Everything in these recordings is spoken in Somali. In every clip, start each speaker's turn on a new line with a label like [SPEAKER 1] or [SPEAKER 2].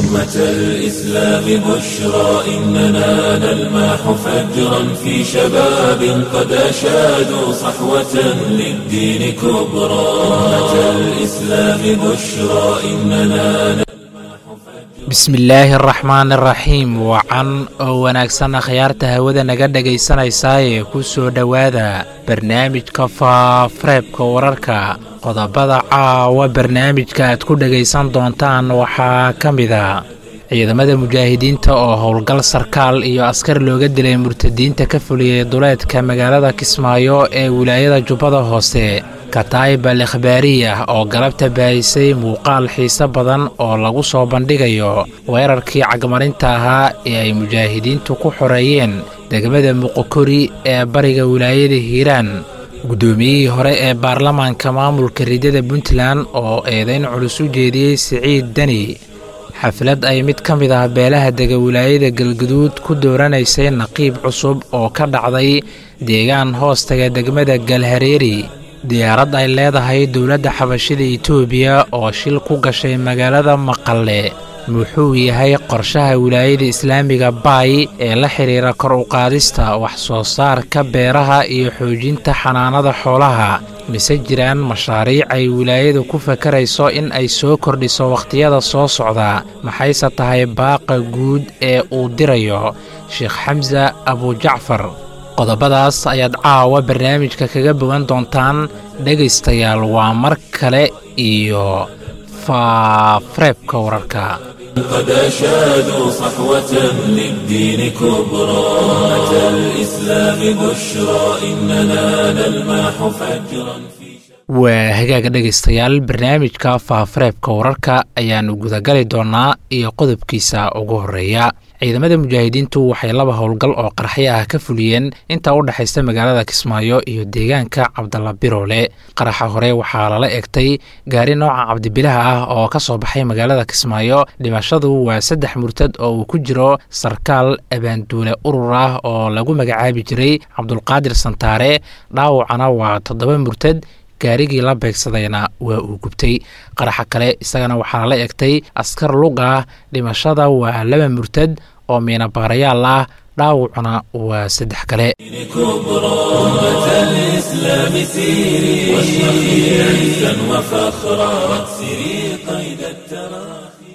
[SPEAKER 1] أمة الإسلام بشرى إننا نلمح فجرا في شباب قد أشادوا صحوة للدين كبرى أمة الإسلام بشرى إننا
[SPEAKER 2] bismillaahi araxmaan araxiim wacan oo wanaagsan akhyaarta hawada naga dhegaysanaysaayee ku soo dhowaada barnaamijka faafareebka wararka qodobada caawa barnaamijka aad ku dhegaysan doontaan waxaa ka mid a ciidamada mujaahidiinta oo howlgal sarkaal iyo askar looga dilay murtadiinta ka fuliyey duleedka magaalada kismaayo ee wilaayada jubbada hoose kataayib al ikhbaariyah oo galabta baahisay muuqaal xiise badan oo lagu soo bandhigayo weerarkii cagmarinta ahaa ee ay mujaahidiintu ku xoreeyeen degmada muqokori ee bariga wilaayada hiiraan guddoomiyihii hore ee baarlamaanka maamulka ridada puntland oo eedayn culus u jeediyey siciid deni xaflad ay mid ka mid ah beelaha dega wilaayada galguduud ku dooranaysay naqiib cusub oo ka dhacday deegaan hoostaga degmada galhareeri diyaarad ay leedahay dowladda xabashida etoobiya oo shil ku gashay magaalada maqalle muxuu yahay qorshaha wilaayada islaamiga baay ee la xidhiira kor u qaadista wax soo saarka beeraha iyo xoojinta xanaanada xoolaha mise jiraan mashaariic ay wilaayadu ku fakarayso in ay soo kordhiso wakhtiyada soo socda maxayse tahay baaqa guud ee uu dirayo sheekh xamsa abujacfar qodobadaas ayaad caawa barnaamijka kaga bogan doontaan dhegaystayaal waa mar kale iyo faafareebka wararka
[SPEAKER 1] قد أشادوا صحوة للدين كبرى أمة الإسلام بشرى إننا نلمح فجرا في
[SPEAKER 2] waa hagaaga dhegaystayaal barnaamijka faafareebka wararka ayaannu gudagali doonnaa iyo qodobkiisa ugu horreeya ciidamada mujaahidiintu waxay laba howlgal oo qarxyo ah ka fuliyeen inta u dhexaysa magaalada kismaayo iyo deegaanka cabdalla biroole qaraxa hore waxaa lala egtay gaari nooca cabdibilaha ah oo ka soo baxay magaalada kismaayo dhimashadu waa saddex murtad oo uu ku jiro sarkaal abaanduule urur ah oo lagu magacaabi jiray cabdulqaadir santaare dhaawacana waa toddoba murtad gaarigii la beegsadayna waa uu gubtay qaraxa kale isagana waxaa lala egtay askar lug ah dhimashada waa laba murtad oo miinabaarayaal ah dhaawacuna waa saddex kale
[SPEAKER 1] كبرى أمة الإسلام سيري واشرقي عزا وفخرا واكسري قيد التراخي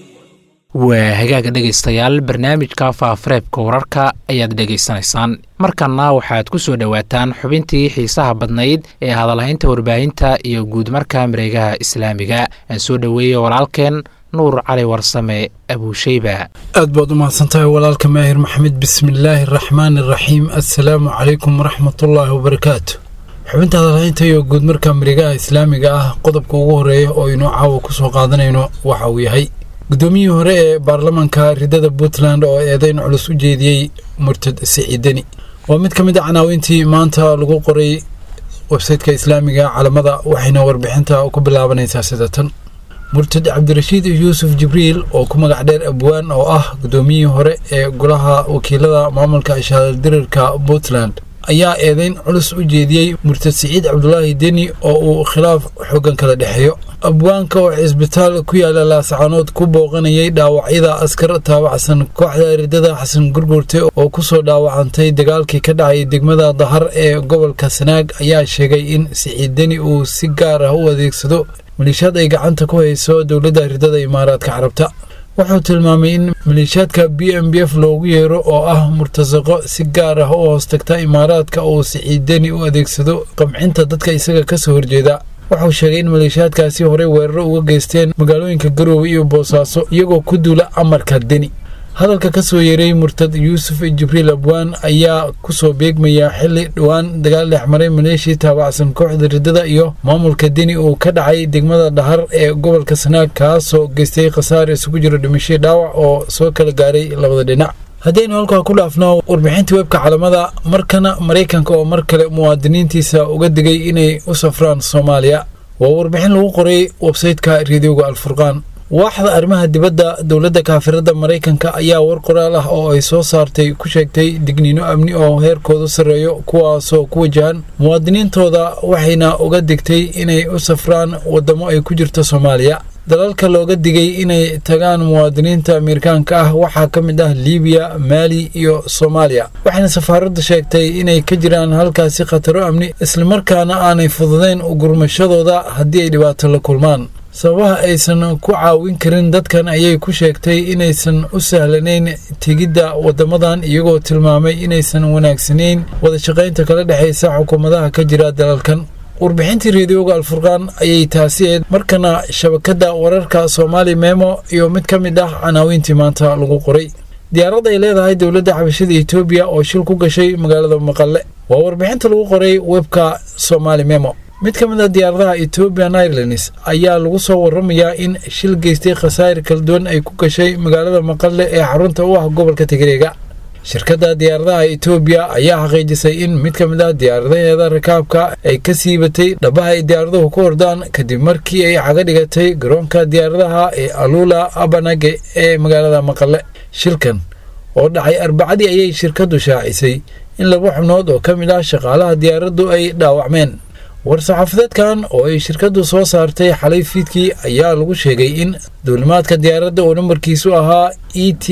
[SPEAKER 2] waa hagaaga dhegaystayaal barnaamijka faafareebka wararka ayaad dhegaysanaysaan markanna waxaad ku soo dhowaataan xubintii xiisaha badnayd ee hadalhaynta warbaahinta iyo guudmarka mareegaha islaamiga aan soo dhoweeyey walaalkeen nuur cali warsame abuusheyba
[SPEAKER 3] aad baad u mahadsantahay walaalka maahir maxamed bismillaahi araxmaani araxiim assalaamu calaykum waraxmatullaahi wabarakaatu xubinta hadalhaynta iyo guudmarka mareegaha islaamiga ah qodobka ugu horeeya oo inuu caawa ku soo qaadanayno waxa uu yahay guddoomiyihii hore ee baarlamaanka ridada puntland oo eedayn culus u jeediyey murtad siciideni waa mid ka mid a canaawintii maanta lagu qoray websayteka islaamiga calamada waxayna warbixinta ku bilaabanaysaa sida tan murtad cabdirashiid yuusuf jibriil oo ku magac dheer abwaan oo ah guddoomiyihii hore ee golaha wakiilada maamulka shahaadadirirka puntland ayaa eedayn culus u jeediyey murtad siciid cabdulaahi deni oo uu khilaaf xoogan kala dhexeeyo abwaanka oo cisbitaal ku yaala laascaanood ku booqanayay dhaawacyada askar taabacsan kooxda ridada xasan gurgurte oo kusoo dhaawacantay dagaalkii ka dhacay degmada dahar ee gobolka sanaag ayaa sheegay in siciid deni uu si gaar ah u adeegsado maliishaad ay gacanta ku hayso dowladda ridada imaaraadka carabta wuxuu tilmaamay in maliishaadka b m b f loogu yeero oo ah murtasaqo si gaar ah u hoostagta imaaraadka uu siciideni u adeegsado qamcinta dadka isaga kasoo horjeeda wuxuu sheegay in maleeshiyaadkaasi horey weeraro uga geysteen magaalooyinka garoowe iyo boosaaso iyagoo ku duula amarka deni hadalka ka soo yeeray murtad yuusuf jibriil abwaan ayaa kusoo beegmaya xili dhowaan dagaal dhexmaray maleeshii taabacsan kooxda ridada iyo maamulka deni uu ka dhacay degmada dhahar ee gobolka sanaag kaasoo geystay khasaar isugu jiro dhimashii dhaawac oo soo kala gaaray labada dhinac haddaynu halkaa ku dhaafno warbixinta webka calamada markana maraykanka oo mar kale muwaadiniintiisa uga digay inay u safraan soomaaliya waa warbixin lagu qoray websayteka reediyoga alfurqaan waaxda arrimaha dibadda dowladda kaafirada maraykanka ayaa war qoraal ah oo ay soo saartay ku sheegtay digniino amni oo heerkoodu sarreeyo kuwaasoo ku wajahan muwaadiniintooda waxayna uga digtay inay u safraan waddamo ay ku jirto soomaaliya dalalka looga digay inay tagaan muwaadiniinta ameerikaanka ah waxaa ka mid ah libiya maali iyo soomaaliya waxayna safaaraddu sheegtay inay ka jiraan halkaasi khataro amni islamarkaana aanay fududayn ugurmashadooda haddii ay dhibaato la kulmaan sababaha aysan ku caawin karin dadkan ayay ku sheegtay inaysan u sahlanayn tegidda waddamadan iyagoo tilmaamay inaysan wanaagsanayn wadashaqaynta kala dhexaysa xukuumadaha ka jira dalalkan warbixintii reediyoga alfurqaan ayay taasi eed markana shabakadda wararka soomaali memo iyo mid ka mid ah canaawiintii maanta lagu qoray diyaarad ay leedahay dowladda xabashada etoobiya oo shil ku gashay magaalada maqale waa warbixinta lagu qoray webka somaali memo mid ka mid a diyaaradaha ethoobian airlines ayaa lagu soo waramayaa in shil geystay khasaa'ir kala duwan ay ku gashay magaalada maqale ee xarunta u ah gobolka tigreega shirkadda diyaaradaha etoobiya ayaa xaqiijisay in mid ka mid ah diyaaradaheeda rakaabka ay ka siibatay dhabaha ay diyaaraduhu ku ordaan kadib markii ay caga dhigatay garoonka diyaaradaha ee alula abanage ee magaalada maqale shilkan oo dhacay arbacadii ayay shirkaddu shaacisay in laba xubnood oo ka mid ah shaqaalaha diyaaraddu ay dhaawacmeen war-saxaafadeedkan oo ay shirkaddu soo saartay xalay fiidkii ayaa lagu sheegay in duulimaadka diyaaradda oo nambarkiisu ahaa e t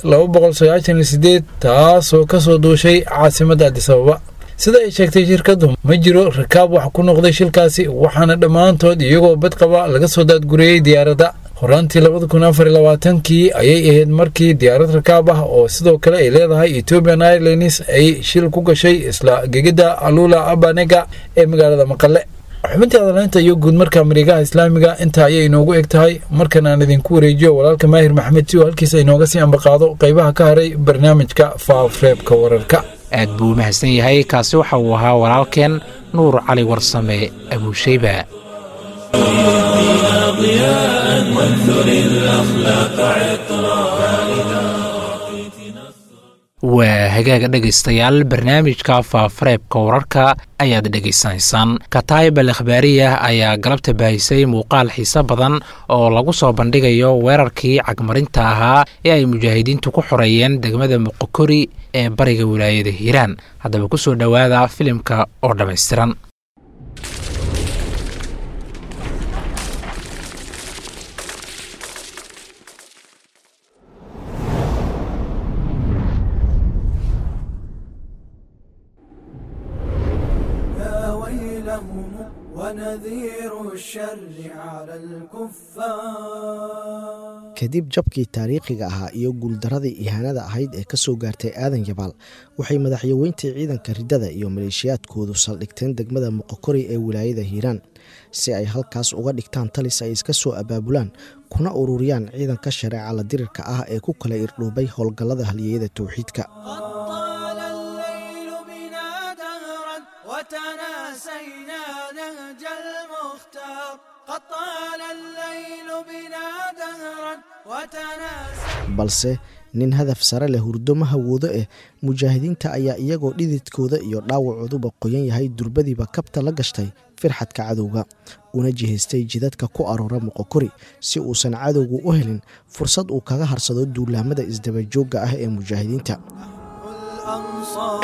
[SPEAKER 3] taasoo kasoo duushay caasimadda adisababa sida ay sheegtay shirkaddu ma jiro rakaab wax ku noqday shilkaasi waxaana dhammaantood iyagoo badqaba laga soo daadguriyey diyaaradda horaantii labada kun afar labaatankii ayay ahayd markii diyaarad rakaab ah oo sidoo kale ay leedahay ethoobian airlines ay shil ku gashay isla gegidda alula abanega ee magaalada maqale xubintii adaleynta iyo guud marka mareegaha islaamiga intaa ayay inoogu eg tahay markan aan idinku wareejiyo walaalka maahir maxamed si oo halkiisa inooga sii ambaqaado qaybaha ka haray barnaamijka faafreebka wararka
[SPEAKER 2] aad buu u mahadsan yahay kaasi waxa uu ahaa walaalkeen nuur cali warsame abuushayba
[SPEAKER 1] ضياء وانثر الأخلاق عطرا
[SPEAKER 2] waa hagaaga dhegaystayaal barnaamijka faafareebka wararka ayaad dhegaysanaysaan kataayib al akhbaariyah ayaa galabta baahisay muuqaal xiise badan oo lagu soo bandhigayo weerarkii cagmarinta ahaa ee ay mujaahidiintu ku xoreeyeen degmada muqokori ee bariga wilaayada hiiraan haddaba ku soo dhowaada filimka oo dhammaystiran
[SPEAKER 4] ونذير الشر على الكفار
[SPEAKER 5] kadib jabkii taariikhiga ahaa iyo guuldaradii ihaanada ahayd ee ka soo gaartay aadan yabaal waxay madaxyaweyntii ciidanka riddada iyo maleeshiyaadkoodu saldhigteen degmada muqokori ee wilaayada hiiraan si ay halkaas uga dhigtaan talis ay iska soo abaabulaan kuna ururiyaan ciidanka shareeca la dirirka ah ee ku kala irdhuubay howlgallada halyeeyada towxiidka
[SPEAKER 4] طال الليل بنا دهرا وتناسينا نهج المختار قد طال الليل بنا دهرا وتناسينا
[SPEAKER 5] balse nin hadaf sare leh hurdo ma hawoodo eh mujaahidiinta ayaa iyagoo dhididkooda iyo dhaawacooduba qoyan yahay durbadiiba kabta la gashtay firxadka cadowga una jihaystay jidadka ku aroora muqokori si uusan cadowgu u helin fursad uu kaga harsado duulaamada isdabajoogga ah ee mujaahidiinta
[SPEAKER 4] الأنصار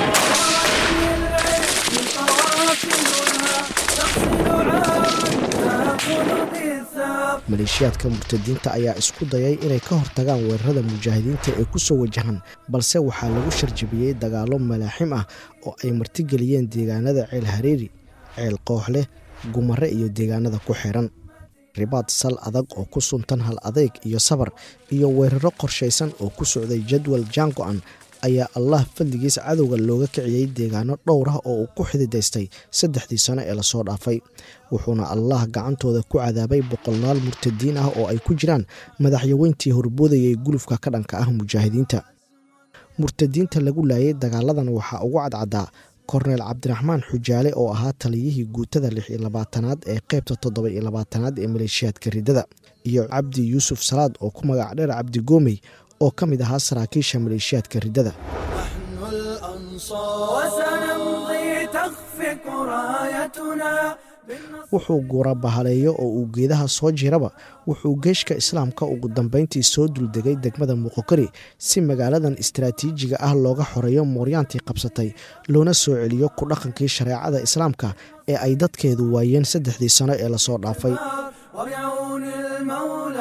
[SPEAKER 4] قوافلها تقصد عاما تأخذ بالثار
[SPEAKER 5] maleeshiyaadka murtadiinta ayaa isku dayay inay ka hortagaan weerarada mujaahidiinta ee ku soo wajahan balse waxaa lagu sharjabiyey dagaallo malaaxim ah oo ay martigeliyeen deegaanada ceel hareeri ceel kooxleh gumare iyo deegaanada ku xiran ribaad sal adag oo ku suntan hal adeyg iyo sabar iyo weeraro qorshaysan oo ku socday jadwal jaango-an ayaa allah fadligiis cadowga looga kiciyey deegaano dhowr ah oo uu ku xididaystay saddexdii sano ee lasoo dhaafay wuxuuna allah gacantooda ku cadaabay boqolaal murtadiin ah oo ay ku jiraan madaxyaweyntii horboodayay gulufka ka dhanka ah mujaahidiinta murtadiinta lagu laayay dagaaladan waxaa ugu cadcadaa korneel cabdiraxmaan xujaale oo ahaa taliyihii guutada lix iyo labaatanaad ee qeybta toddoba iyo labaatanaad ee maleeshiyaadka riddada iyo cabdi yuusuf salaad oo ku magac dheer cabdi goomey oo ka mid ahaa saraakiisha maleeshiyaadka riddada
[SPEAKER 4] نحن الأنصار وسنمضي تخفق رايتنا بالنصر
[SPEAKER 5] wuxuu guura bahaleeyo oo uu geedaha soo jiraba wuxuu geeshka islaamka ugu dambeyntii soo duldegay degmada muqokari si magaaladan istaraatiijiga ah looga xoreeyo mooryaantii qabsatay loona soo celiyo ku dhaqankii shareecada islaamka ee ay dadkeedu waayeen saddexdii sano ee lasoo dhaafay
[SPEAKER 4] وبعون المولى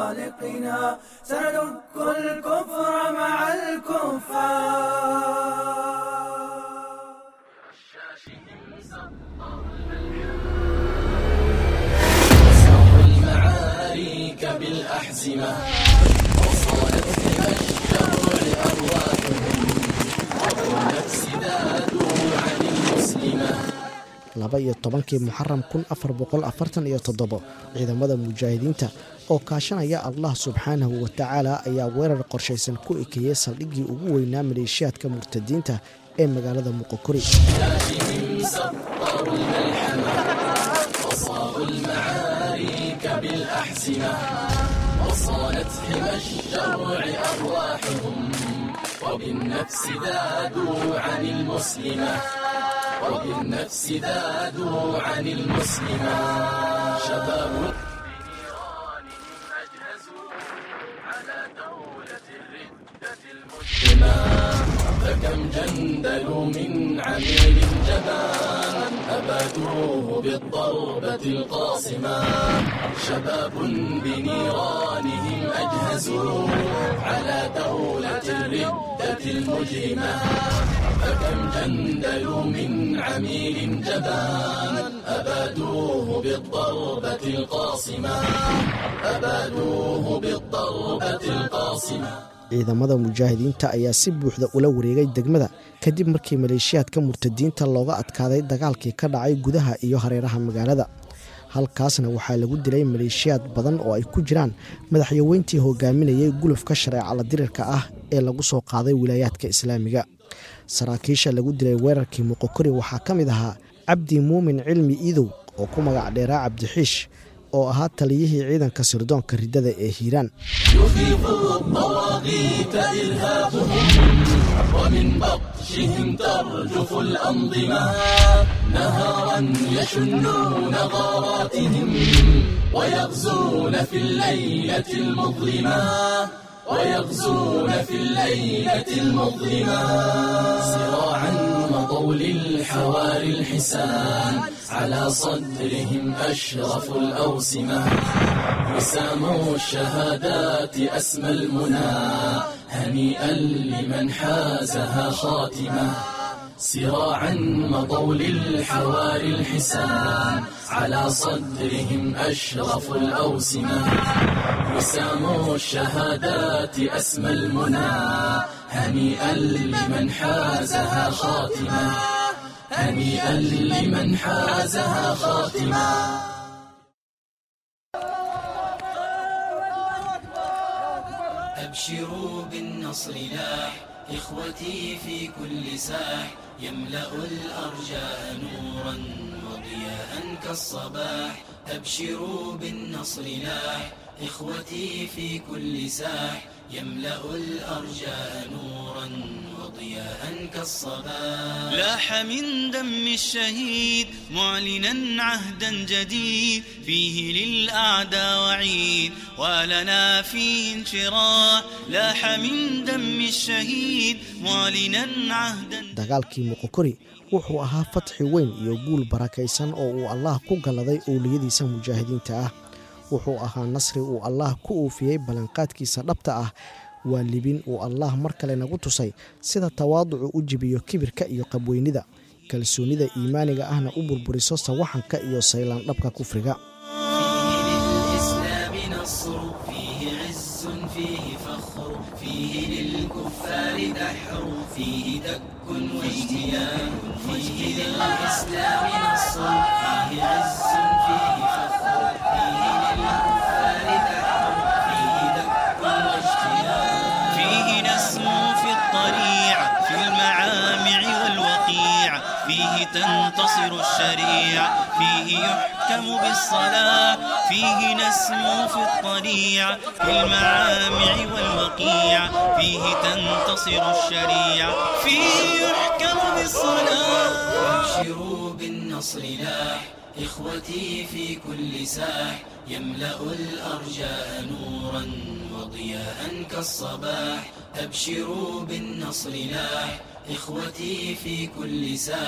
[SPEAKER 4] خالقنا سندك الكفر مع الكفار
[SPEAKER 1] المعارك بالأحزمة وصالت إلى الشر أرواحهم والنفس ذادوا عن المسلمة
[SPEAKER 5] laba iyo tobankii muxaram kun afar boqol afartan iyo toddobo ciidamada mujaahidiinta oo kaashanaya allah subxaanahu wa tacaala ayaa weerar qorshaysan ku ekeeyey saldhiggii ugu weynaa maleeshiyaadka murtadiinta ee magaalada muqokori
[SPEAKER 1] المعارك بالأحزمة وصالت حمى الشرع أرواحهم وبالنفس ذادوا عن المسلمة وبالنفس ذادوا عن المسلمة شباب فكم جندلوا من عميل جبان أبادوه بالضربة القاصمة شباب بنيرانهم أجهزوا على دولة الردة المجرمة فكم جندلوا من عميل جبان أبادوه بالضربة القاصمة أبادوه بالضربة القاصمة
[SPEAKER 5] ciidamada mujaahidiinta ayaa si buuxda ula wareegay degmada kadib markii maleeshiyaadka murtadiinta looga adkaaday dagaalkii ka dhacay gudaha iyo hareeraha magaalada halkaasna waxaa lagu dilay maleeshiyaad badan oo ay ku jiraan madaxyaweyntii hogaaminayay gulufka shareecala dirirka ah ee lagu soo qaaday wilaayaadka islaamiga saraakiisha lagu dilay weerarkii muqokori waxaa ka mid ahaa cabdi muumin cilmi iidow oo ku magac dheeraa cabdixiish oo ahaa taliyihii ciidanka sirdoonka riddada ee hiiraan
[SPEAKER 1] يفيض الطواغيت إرهابهم ومن بطشهم ترجف الأنظمة نهارا يشنون غاراتهم ويغزون في الليلة المظلمة ويغزون في الليلة المظلمة صراعا مضوا للحواري الحسان على صدرهم أشرف الأوسمة وسام الشهادات أسمى المنى هنيئا لمن حازها خاتمة سراعا مضوا للحواري الحسان على صدرهم أشرف الأوسمة وسام الشهادات أسمى المنى هنيئا لمن حازها خاتمة هنيئا لمن حازها خاتمة
[SPEAKER 6] أبشروا بالنصر لاح إخوتي في كل ساح يملأ الأرجاء نورا وضياء كالصباح أبشروا بالنصر لاح إخوتي في كل ساح يملأ الأرجاء نورا وضياء كالصباح لاح من دم الشهيد معلنا عهدا جديد فيه للأعداء وعيد ولنا فيه انشراح لاح من دم الشهيد معلنا عهدا
[SPEAKER 5] dagaalkii muqokori wuxuu ahaa fatxi weyn iyo guul barakaysan oo uu allaah ku galladay owliyadiisa mujaahidiinta ah wuxuu ahaa nasri uu allaah ku uufiyey ballanqaadkiisa dhabta ah waa libin uu allaah mar kale nagu tusay sida tawaaducu u jibiyo kibirka iyo qabweynida kalsoonnida iimaaniga ahna u burburiso sawaxanka iyo saylaan dhabka kufriga
[SPEAKER 6] للإسلام نصر فيه عز فيه فخر فيه للكفار دحر فيه دك واجتيان فيه للإسلام نصر فيه عز فيه فخر فيه للكفار دحر فيه دك واجتيان فيه نسمو في الطريع في المعامع والوقيع فيه تنتصر الشريعة فيه يحكم بالصلاة فيه نسمو في الطريع في المعامع والوقيع فيه تنتصر الشريعة فيه يحكم بالصلاة أبشروا بالنصر لاح إخوتي في كل ساح يملأ الأرجاء نورا وضياء كالصباح أبشروا بالنصر لاح إخوتي في كل ساح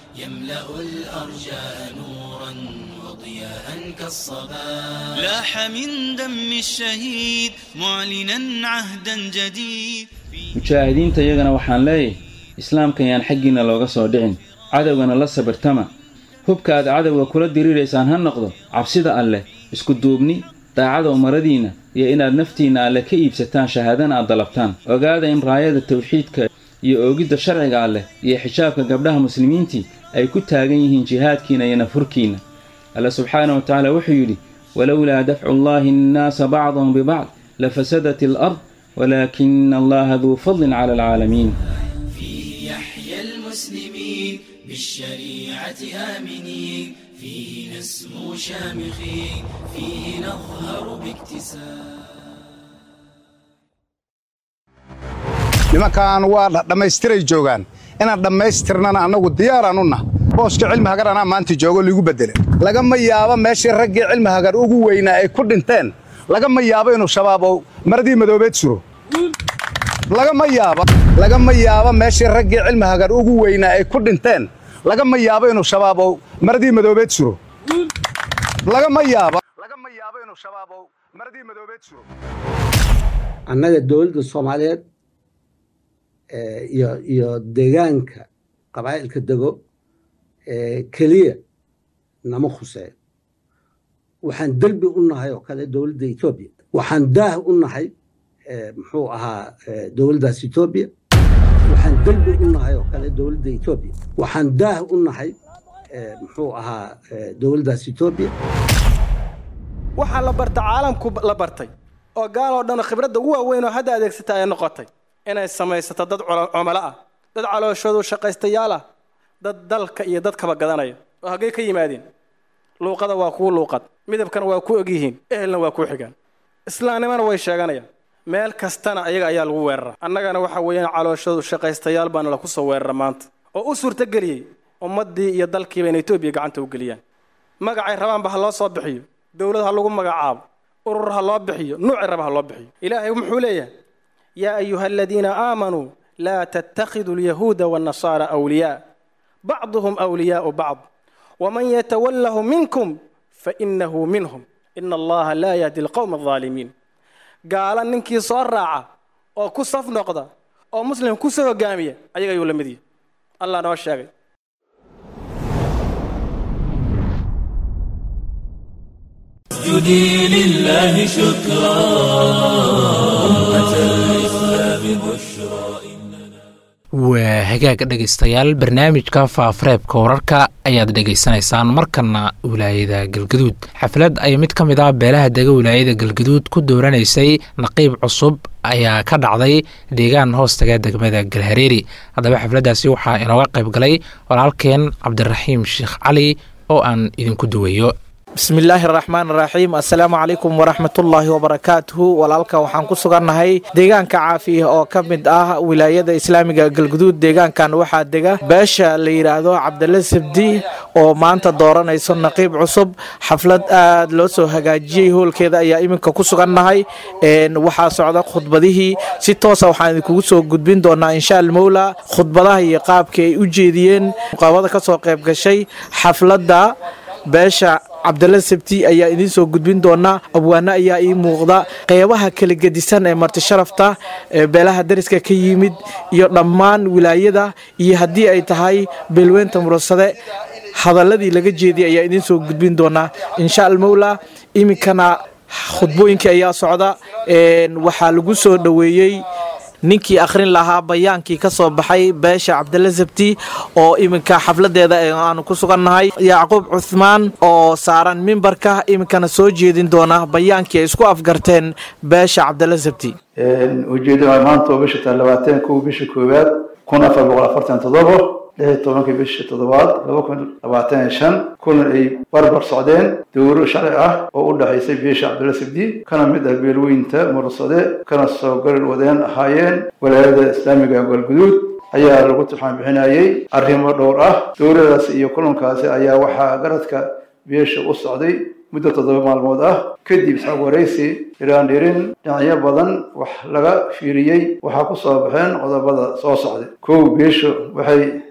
[SPEAKER 6] يملأ الأرجاء نورا وضياء كالصباح لاح من دم الشهيد معلنا عهدا جديد
[SPEAKER 7] mujaahidiinta iyagana waxaan leeyahay islaamkan yaan xaggiinna looga soo dhicin cadowgana la sabirtama hubka aad cadowga kula diriiraysaan ha noqdo cabsida alleh isku duubni daacada umaradiinna iyo inaad naftiinna alle ka iibsataan shahaadana aad dalabtaan ogaada in raayada tawxiidka iyo oogidda sharciga alleh iyo xijaabka gabdhaha muslimiintii ay ku taagan yihiin jihaadkiinna iyo nafhurkiinna alle subxaana wa tacaala wuxuu yidhi walowlaa dafcu llaahi annaasa bacdahum bibacd lafasadat alard walaakina allaha duu fadlin cala alcaalamiin
[SPEAKER 6] فيه يحيى المسلمين بالشريعة آمنين فيه نسمو شامخين فيه نظهر باكتساب
[SPEAKER 8] nimankan waa dhammaystiray joogaan inaan dhammaystirnana annagu diyaaraan u nah booska cilmi hagar anaa maanta joogo liigu beddele lagama yaabo meeshii raggii cilmi hagar ugu weynaa ay ku dhinteen lagama yaabo inuu shabaabo maradii madoobeed suro lagama yaabo lagama yaabo meeshii raggii cilmi hagar ugu weynaa ay ku dhinteen lagama yaabo inuu shabaabo maradii madoobeed suro lagama yaabo lagama yaabo inuu shabaabo maradii madoobeed suro
[SPEAKER 9] annaga dowladda soomaaliyeed iyo iyo deegaanka qabaa'ilka dego keliya nama khuseeyo waxaan derbi u nahay oo kale dowladda etoobiya waxaan daah u nahay muxuu ahaa dowladdaas etoobiya waxaan derbi u nahay oo kale dowladda etoobiya waxaan daah u nahay muxuu ahaa dowladdaas etoobiya
[SPEAKER 10] waxaa la barta caalamku la bartay oo gaal oo dhan khibradda ugu waaweyn oo hadda adeegsata ay noqotay inay samaysato dad cumalo ah dad calooshoodu shaqaystayaal ah dad dalka iyo dadkaba gadanaya oo haggay ka yimaadeen luuqada waa kuu luuqad midabkana waa ku ogyihiin ehelna waa kuu xigaan islaamnimana way sheeganayaan meel kastana ayaga ayaa lagu weerara annagana waxa weeyaan calooshoodu shaqaystayaal baana laku soo weerara maanta oo u suurtageliyey ummaddii iyo dalkiiba inay etoobiya gacanta u geliyaan magacay rabaanba ha loo soo bixiyo dowlad ha lagu magacaabo urur ha loo bixiyo nuuci raba ha loo bixiyo ilaahay muxuu leeyahay yaa ayuha aladiina aamanuu laa tattakhiduu alyahuuda waannasaara awliyaa bacduhum awliyaau bacd waman yatawallahu minkum fainahu minhum ina allaha laa yahdi alqowma aldaalimiin gaala ninkii soo raaca oo ku saf noqda oo muslim ku soo hogaamiya ayaga ayuu la mid yahay allah noo sheegay
[SPEAKER 1] اسجدي لله شكرا أمة الإسلام بشرى
[SPEAKER 2] waa hagaag dhegaystayaal barnaamijka faafareebka wararka ayaad dhegaysanaysaan markana wilaayada galgaduud xaflad ay mid ka mid ah beelaha dega wilaayada galgaduud ku dooranaysay naqiib cusub ayaa ka dhacday deegaan hoostaga degmada galhareeri haddaba xafladdaasi waxaa inooga qayb galay walaalkeen cabdiraxiim sheekh cali oo aan idinku duwayo
[SPEAKER 11] bismillaahi araxmaan araxiim assalaamu calaykum waraxmatullaahi wabarakaatuhu walaalka waxaan ku sugannahay deegaanka caafiya oo ka mid ah wilaayada islaamiga galguduud deegaankan waxaa dega beesha la yidhaahdo cabdalla sabdi oo maanta dooranayso naqiib cusub xaflad aad loo soo hagaajiyey hoolkeeda ayaa iminka ku sugannahay waxaa socda khudbadihii si toosa waxaan idinkugu soo gudbin doonaa insha almowla khudbadaha iyo qaabkii ay u jeediyeen muqaabada ka soo qayb gashay xafladda beesha cabdalla sabti ayaa idiin soo gudbin doonaa abwaano ayaa ii muuqda qeybaha kala gedisan ee marti sharafta ee beelaha dariska ka yimid iyo dhammaan wilaayada iyo haddii ay tahay beelweynta murasade hadaladii laga jeediyay ayaa idiin soo gudbin doonaa insha almowla iminkana khudbooyinkii ayaa socda waxaa lagu soo dhoweeyey ninkii akhrin lahaa bayaankii ka soo baxay beesha cabdalla sabti oo iminka xafladeeda aanu ku sugannahay yacquub cuhmaan oo saaran mimbarka iminkana soo jeedin doona bayaankii ay isku afgarteen beesha cabdalla sabti
[SPEAKER 12] ujeedada maanta oo bisha labaatan kow bisha koowaad kun afar boqol afartan toddobo lix iyo tobankii bisha toddobaad laba kun labaatan iyo shan kulan ay barbar socdeen dowro sharci ah oo u dhexaysay beesha cabdulla sabdi kana mid ah beelweynta mursade kana soo gal wadeen ahaayeen walaayada islaamiga galguduud ayaa lagu turxaan bixinayay arrimo dhowr ah dowladaas iyo kulankaasi ayaa waxaa garadka beesha u socday muddo toddoba maalmood ah kadib isxaaq waraysi iraan dhirin dhinacyo badan wax laga fiiriyey waxaa ku soo baxeen qodobada soo socday kow beeshu waxay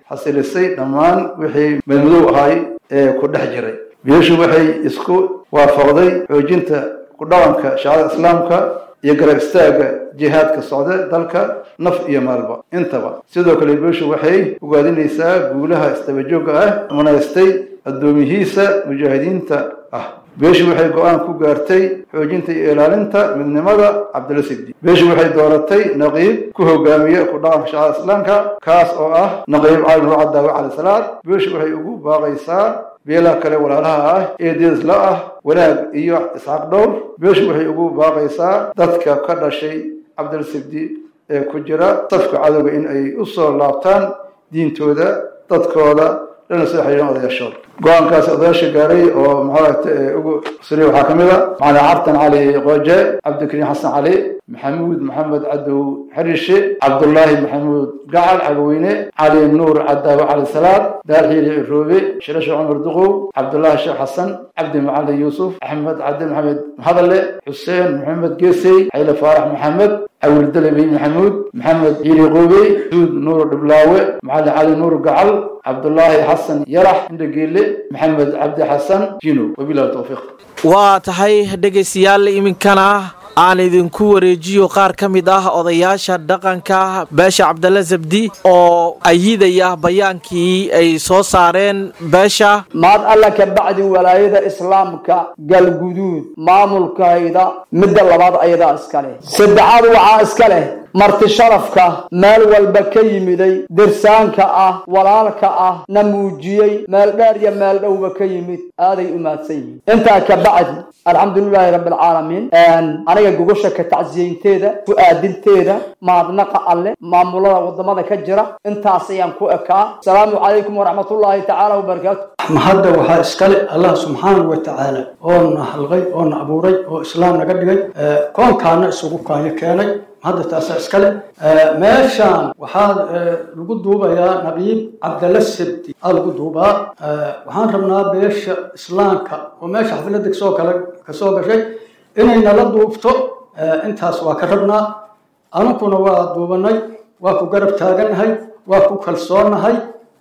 [SPEAKER 12] xasilisay dhammaan wixii madmadow ahay ee ku dhex jiray beeshu waxay isku waafaqday xoojinta ku dhaqanka shacada islaamka iyo garab istaagga jihaadka socda dalka naf iyo maalba intaba sidoo kale beeshu waxay ugaadinaysaa guulaha istabajooga ah manaystay addoomihiisa mujaahidiinta ah beeshu waxay go-aan ku gaartay xoojinta iyo ilaalinta midnimada cabdilla sigdi beeshu waxay dooratay naqiib ku hogaamiya ku dhaqanka shacada islaamka kaas oo ah naqiib cali nuur cadaawe cali salaad beeshu waxay ugu baaqaysaa beelaha kale walaalaha ah ee deedisla ah wanaag iyo isxaaq dhowr beeshu waxay ugu baaqaysaa dadka ka dhashay cabdil sigdi ee ku jira safka cadowga in ay u soo laabtaan diintooda dadkooda lana soo xiriiran odayaashooda go-aankaasi odayaasha gaaray oo maxaaragta ugu suriya waxaa ka mid a macalin cabtan cali qooje cabdikariim xasan cali maxamuud maxamed cadow xarishe cabdullaahi maxamuud gacal cagaweyne cali nuur cadaawe cali salaad daarxiili roobe shirasha cumar duqow cabdullaahi sheekh xasan cabdi macalin yuusuf axmed cabdi maxamed mahadalle xuseen maxamed geesey xayle faarax maxamed awil dalabi maxamuud maxamed ciili qoobey suud nuur dhiblaawe macalin cali nuur gacal cabdullaahi xasan yarax indhageele maxamed cabdi xasan jino wabilahi towfiiq
[SPEAKER 11] waa tahay dhegaystayaal iminkana aan idinku wareejiyo qaar ka mid ah odayaasha dhaqanka beesha cabdalla zabdi oo ayidaya bayaankii ay soo saareen beesha
[SPEAKER 13] maad alla ka bacdi walaayada islaamka galguduud maamulkayda midda labaad ayadaa iska leh saddexaad waxaa iska leh marti sharafka meel walba ka yimiday dirsaanka ah walaalka ah na muujiyey meel dheer iyo meel dhowba ka yimid aaday u mahadsan yihiin intaa ka bacdi alxamdulilaahi rabbi alcaalamiin aniga gogosha ka tacsiyeynteeda ku-aadinteeda mahadnaqa alle maamulada wadamada ka jira intaas ayaan ku ekaa asalaamu calaykum waraxmatullaahi tacaala wabarakaatu
[SPEAKER 14] mahadda waxaa iskale allah subxaanahu wa tacaala oo na halqay oo na abuuray oo islaam naga dhigay koonkaana isugu kaanyo keenay hadda taasaa iskale meeshaan waxaa lagu duubayaa naqiib cabdalla sabdi aa lagu duubaa waxaan rabnaa beesha islaamka oo meesha xafladda kasoo kale kasoo gashay inay nala duubto intaas waa ka rabnaa anukuna waa duubanay waa ku garab taagannahay waa ku kalsoonahay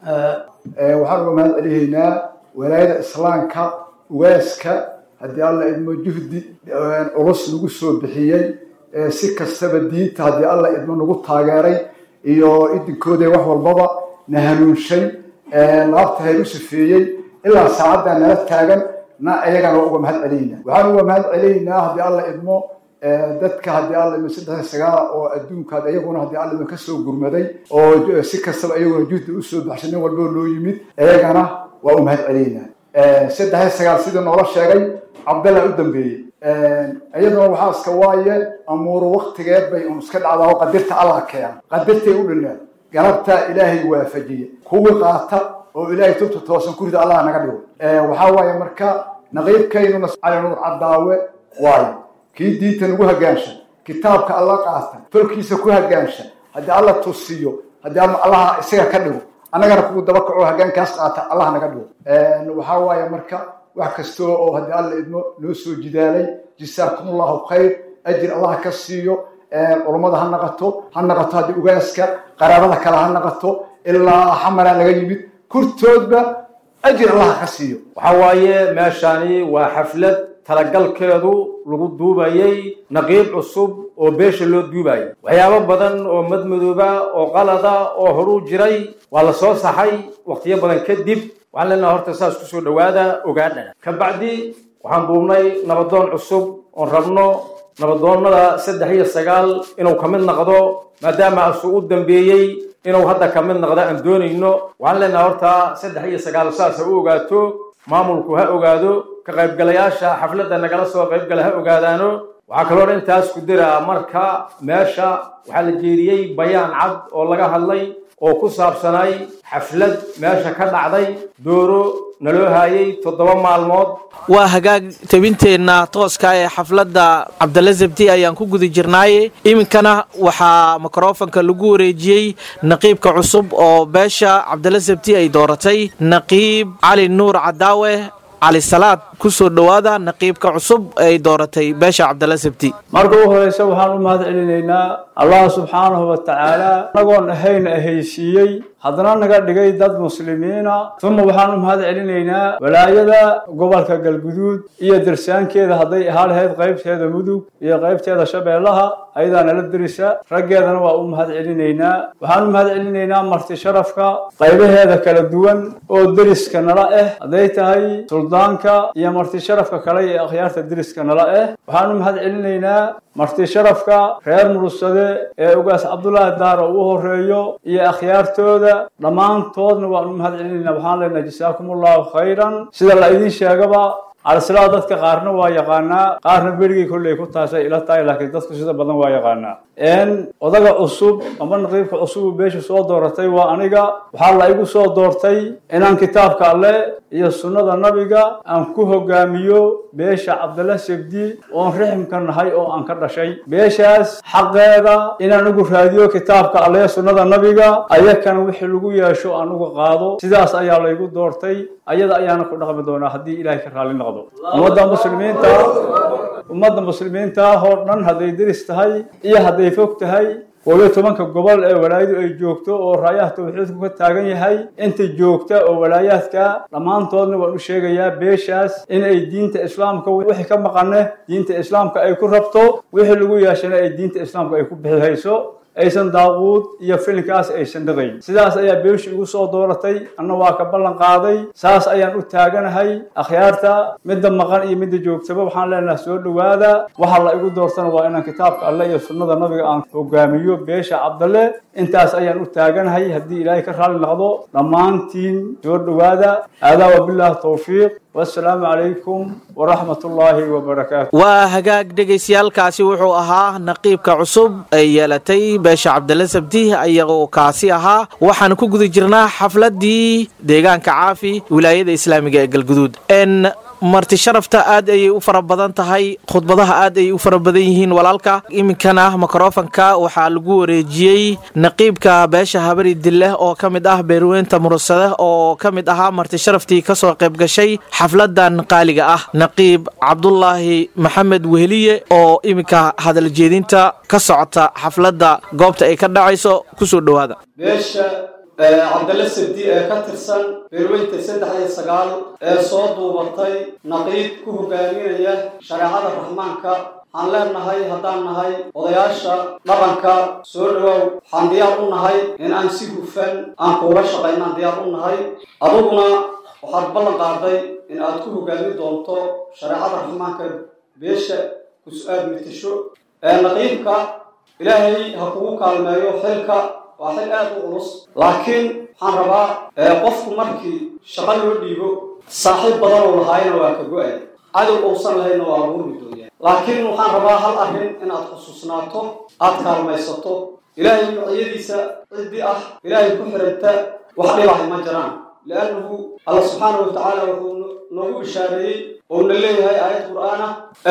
[SPEAKER 15] waxaan uga mahad celihaynaa walaayada islaamka ugaaska haddii alla idmo juhdi culus lagu soo bixiyey si kastaba diinta haddii alla idmo nagu taageeray iyo idinkooda wax walbaba na hanuunshay laabta hay u sifeeyey ilaa saacaddaa nala taagan na ayagana waa uga mahad celaynaa waxaan uga mahad celaynaa haddii alla idmo dadka haddii alla idmo saddex sagaala oo adduunka iyaguna haddii alla idmo kasoo gurmaday oo si kastaba iyaguna juhdi usoo baxshay nin walbo loo yimid ayagana waa u mahad celaynaa saddex sagaal sidii noola sheegay cabdalla u dambeeyey iyaduna waxaa iska waaye amuuru waktigeed bay un iska dhacdaa oo qadirta allah keena qadirtay u dhineen galabtaa ilaahay waafajiye kuwii qaata oo ilaahay tubta toosan kurida allah naga dhigo waxaa waaye marka naqiibkaynuna cali nuur cadaawe waayo kii diinta nagu hagaansha kitaabka alla qaata tolkiisa ku hagaansha haddii alla tusiyo haddii allaha isaga ka dhigo annagana kugu daba kaco hagaankaas qaata allah naga dhigo waxaa waaye marka wax kastoo oo haddii alla idmo noo soo jidaalay jisaakum allahu khayr ajir allah ka siiyo culummada ha naqato ha naqato haddii ugaaska qaraabada kale ha naqato ilaa xamaraa laga yimid kurtoodba ajir allah ka siiyo
[SPEAKER 16] waxaa waaye meeshani waa xaflad talagalkeedu lagu duubayay naqiib cusub oo beesha loo duubayay waxyaabo badan oo madmadooba oo qalada oo horuu jiray waa la soo saxay waqtiyo badan kadib waxaan leenaha horta saas kusoo dhowaada ogaadhana ka bacdi waxaan duubnay nabadoon cusub oon rabno nabadoonnada saddex iyo sagaal inuu ka mid noqdo maadaama asuu u dambeeyey inuu hadda ka mid noqdo aan doonayno waxaan leenaha horta saddex iyo sagaal saas ha u ogaato maamulku ha ogaado ka qaybgalayaasha xafladda nagala soo qaybgala ha ogaadaano waxaa kaloo intaas ku diraa marka meesha waxaa la jeediyey bayaan cad oo laga hadlay oo ku saabsanay xaflad meesha ka dhacday dooro naloo haayay toddoba maalmood
[SPEAKER 11] waa hagaag tabinteenna tooska ee xafladda cabdalla zabdi ayaan ku guda jirnaaye iminkana waxaa mikrofonka lagu wareejiyey naqiibka cusub oo beesha cabdalla zabdi ay dooratay naqiib cali nuur cadaawe cali salaad ku soo dhowaada naqiibka cusub ay dooratay beesha cabdalla sabti
[SPEAKER 14] marka u horeysa waxaan u mahad celinaynaa allah subxaanahu wa tacaala anagoon ahayn ahaysiiyey haddana naga dhigay dad muslimiina uma waxaan u mahad celinaynaa walaayada gobolka galguduud iyo dirsaankeeda hadday ahaa lahayd qaybteeda mudug iyo qaybteeda shabeellaha ayadaa nala dirisa raggeedana waa u mahad celinaynaa waxaan u mahad celinaynaa marti sharafka qaybaheeda kala duwan oo deriska nala ah hadday tahay suldaanka iyo marti sharafka kale ee akhyaarta deriska nala ah waxaan u mahad celinaynaa marti sharafka reer murugsade ee ugaas cabdulaahi daaro ugu horeeyo iyo akhyaartooda dhammaantoodna waan u mahad celinaynaa waxaan leenahay jasaakum allahu khayran sida la idiin sheegaba calisilaa dadka qaarna waa yaqaanaa qaarna berigii kolley ku taasay ila tahay laakiin dadku sida badan waa yaqaanaa n odaga cusub ama naqiibka cusub uu beesha soo dooratay waa aniga waxaa la igu soo doortay inaan kitaabka alleh iyo sunnada nabiga aan ku hogaamiyo beesha cabdalla sebdi oon riximka nahay oo aan ka dhashay beeshaas xaqeeda inaan ugu raadiyo kitaabka alleh sunnada nabiga ayakana wixii lagu yeesho aan uga qaado sidaas ayaa laygu doortay ayada ayaana ku dhaqmi doonaa haddii ilaahay ka raalli noqdo ummadda muslimiinta ummadda muslimiinta oo dhan hadday deris tahay iyo hadday fog tahay koobiyo tobanka gobol ee walaayadu ay joogto oo raayaha tawxiidku ka taagan yahay inta joogta oo walaayaadka dhammaantoodna waan u sheegayaa beeshaas in ay diinta islaamka wixii ka maqane diinta islaamka ay ku rabto wixii lagu yeeshana ay diinta islaamka ay ku bixihayso aysan daaquud iyo filinkaas aysan dhaqayn sidaas ayaa beeshu igu soo dooratay anna waa ka ballan qaaday saas ayaan u taaganahay akhyaarta midda maqan iyo midda joogtaba waxaan leenahay soo dhowaada waxa la igu doortana waa inaan kitaabka alleh iyo sunnada nabiga aan hogaamiyo beesha cabdalle intaas ayaan u taaganahay haddii ilaahay ka raalli noqdo dhammaantiin soo dhowaada aadaa wabilaahi towfiiq wassalaamu calaykum waraxmat ullaahi wabarakaatu
[SPEAKER 11] waa hagaag dhegaystayaalkaasi wuxuu ahaa naqiibka cusub ay yeelatay beesha cabdalla sabdi ayagoo kaasi ahaa waxaan ku guda jirnaa xafladdii deegaanka caafi wilaayada islaamiga ee galguduud n marti sharafta aad ayay u fara badan tahay khudbadaha aad ayay u fara badan yihiin walaalka iminkana mikrofanka waxaa lagu wareejiyey naqiibka beesha habari dilleh oo ka mid ah beerweynta murugsade oo ka mid ahaa marti sharaftii kasoo qayb gashay xafladan qaaliga ah naqiib cabdulaahi maxamed weheliye oo iminka hadal jeedinta ka socota xafladda goobta ay ka dhacayso kusoo dhowaada
[SPEAKER 17] cabdalle sabdi ee ka tirsan beerweynta saddex iyo sagaal ee soo duubatay naqiib ku hogaaminaya shareecada raxmaanka waxaan leenahay haddaan nahay odayaasha dhaqanka soo dhowow waxaan diyaar u nahay in aan si hufan aan kuula shaqaynaan diyaar u nahay aduguna waxaad ballan qaaday in aad ku hogaamin doonto shareecada raxmaanka beesha kus-aad mitasho naqiibka ilaahay ha kugu kaalmeeyo xilka waa xil aad u culus laakiin waxaan rabaa qofku markii shaqo loo dhiibo saaxiib badan oo lahaayna waa ka go-ay cadow uusan lahayna waa abuurmi dooyaa laakiin waxaan rabaa hal arrin inaad xusuusnaato aad kaalmaysato ilaahay nuucyadiisa ciddi ah ilaahay ku xiranta wax dhibahay ma jiraan liannahu alla subxaana wa tacaala wuxuu noogu bishaareeyey ouna leeyahay aayad qur'aana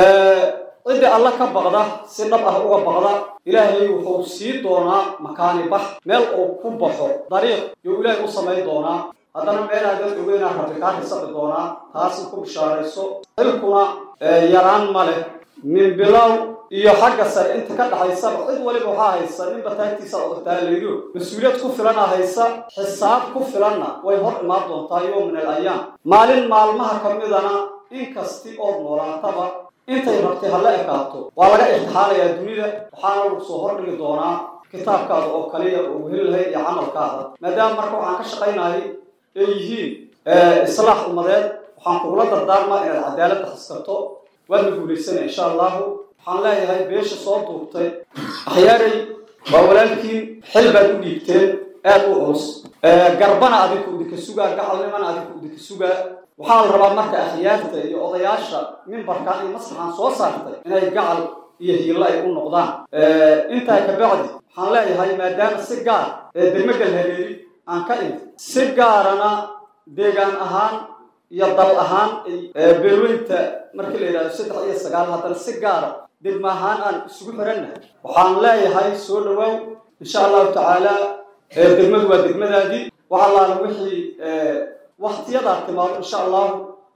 [SPEAKER 17] ciddii alla ka baqda si dhab ah uga baqda ilaahay wuxuu sii doonaa makaani bax meel uu ku baxo dariiq yuu ilaahay u samayn doonaa haddana meelaadan ogeynaa rabbi kaa risaqi doonaa taasna ku bishaarayso xilkuna yaraan ma leh min bilow iyo xagga sare inta ka dhaxaysaba cid waliba waxaa haysa ninba taagtiisa odotaalaydo mas-uuliyad ku filana haysa xisaab ku filanna way hor imaan doontaa yow min al ayaam maalin maalmaha ka midana in kasti ood noolaataba intay rabtay ha la ekaato waa laga imtixaanayaa dunida waxaana lagu soo hordhigi doonaa kitaabkaada oo kaliya oo heli lahayd iyo camalkaada maadaama marka waxaan ka shaqaynahay ay yihiin islaax ummadeed waxaan kugula dardaarmaa inaad cadaaladda haskato waadna guulaysana insha allahu waxaan leeyahay beesha soo duubtay akhyaaray waa walaalkiin xil baad u dhiibteen aad u culus garbana adinku idinka sugaa gacalnimana adinku idinka sugaa waxaa la rabaa marka akhyaarta iyo odayaasha mimbarkan iyo maslaxan soo saartay inay gacal iyo hiilo ay u noqdaan intaa kabacdi waxaan leeyahay maadaama si gaar ee degmagal haleeli aan ka imid si gaarana deegaan ahaan iyo dal ahaan beerweynta markii la yidhahdo saddex iyo sagaal haddana si gaara degma ahaan aan isugu xirannahay waxaan leeyahay soo dhawaaw insha allahu tacaala degmadu waa degmadaadii wax allaala wixii waktiyadaa timaado insha allahu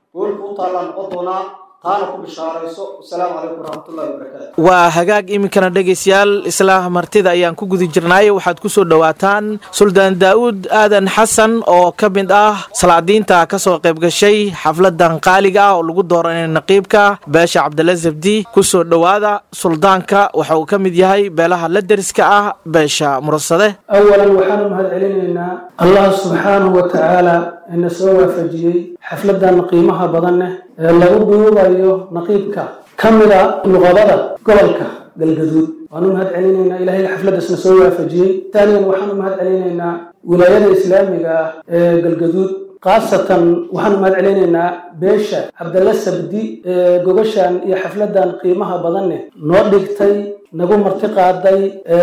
[SPEAKER 17] goolka u taallaan noqon doonaa taana ku bishaarayso wasalaamu calaykum waraxmatullahi wabarakaatu
[SPEAKER 11] waa hagaag iminkana dhegaystayaal isla martida ayaan ku guda jirnaaye waxaad ku soo dhowaataan suldaan daa'uud aadan xasan oo ka mid ah salaadiinta ka soo qayb gashay xafladan qaaliga ah oo lagu dooranay naqiibka beesha cabdalla zabdi ku soo dhowaada suldaanka waxa uu ka mid yahay beelaha la deriska ah beesha mursade
[SPEAKER 18] awalan waxaanu mahad celinaynaa allah subxaanahu wa tacaala ina soo waafajiyey xafladan qiimaha badan leh ee lagu duubayo naqiibka ka mida nuqabada gobolka galgaduud waanu mahad celinaynaa ilahay xafladdaasna soo waafajiyey taaniyan waxaanu mahad celinaynaa wilaayada islaamiga ah ee galgaduud khaasatan waxaanu mahad celinaynaa beesha cabdalla sabdi ee gogashan iyo xafladan qiimaha badan leh noo dhigtay nagu marti qaaday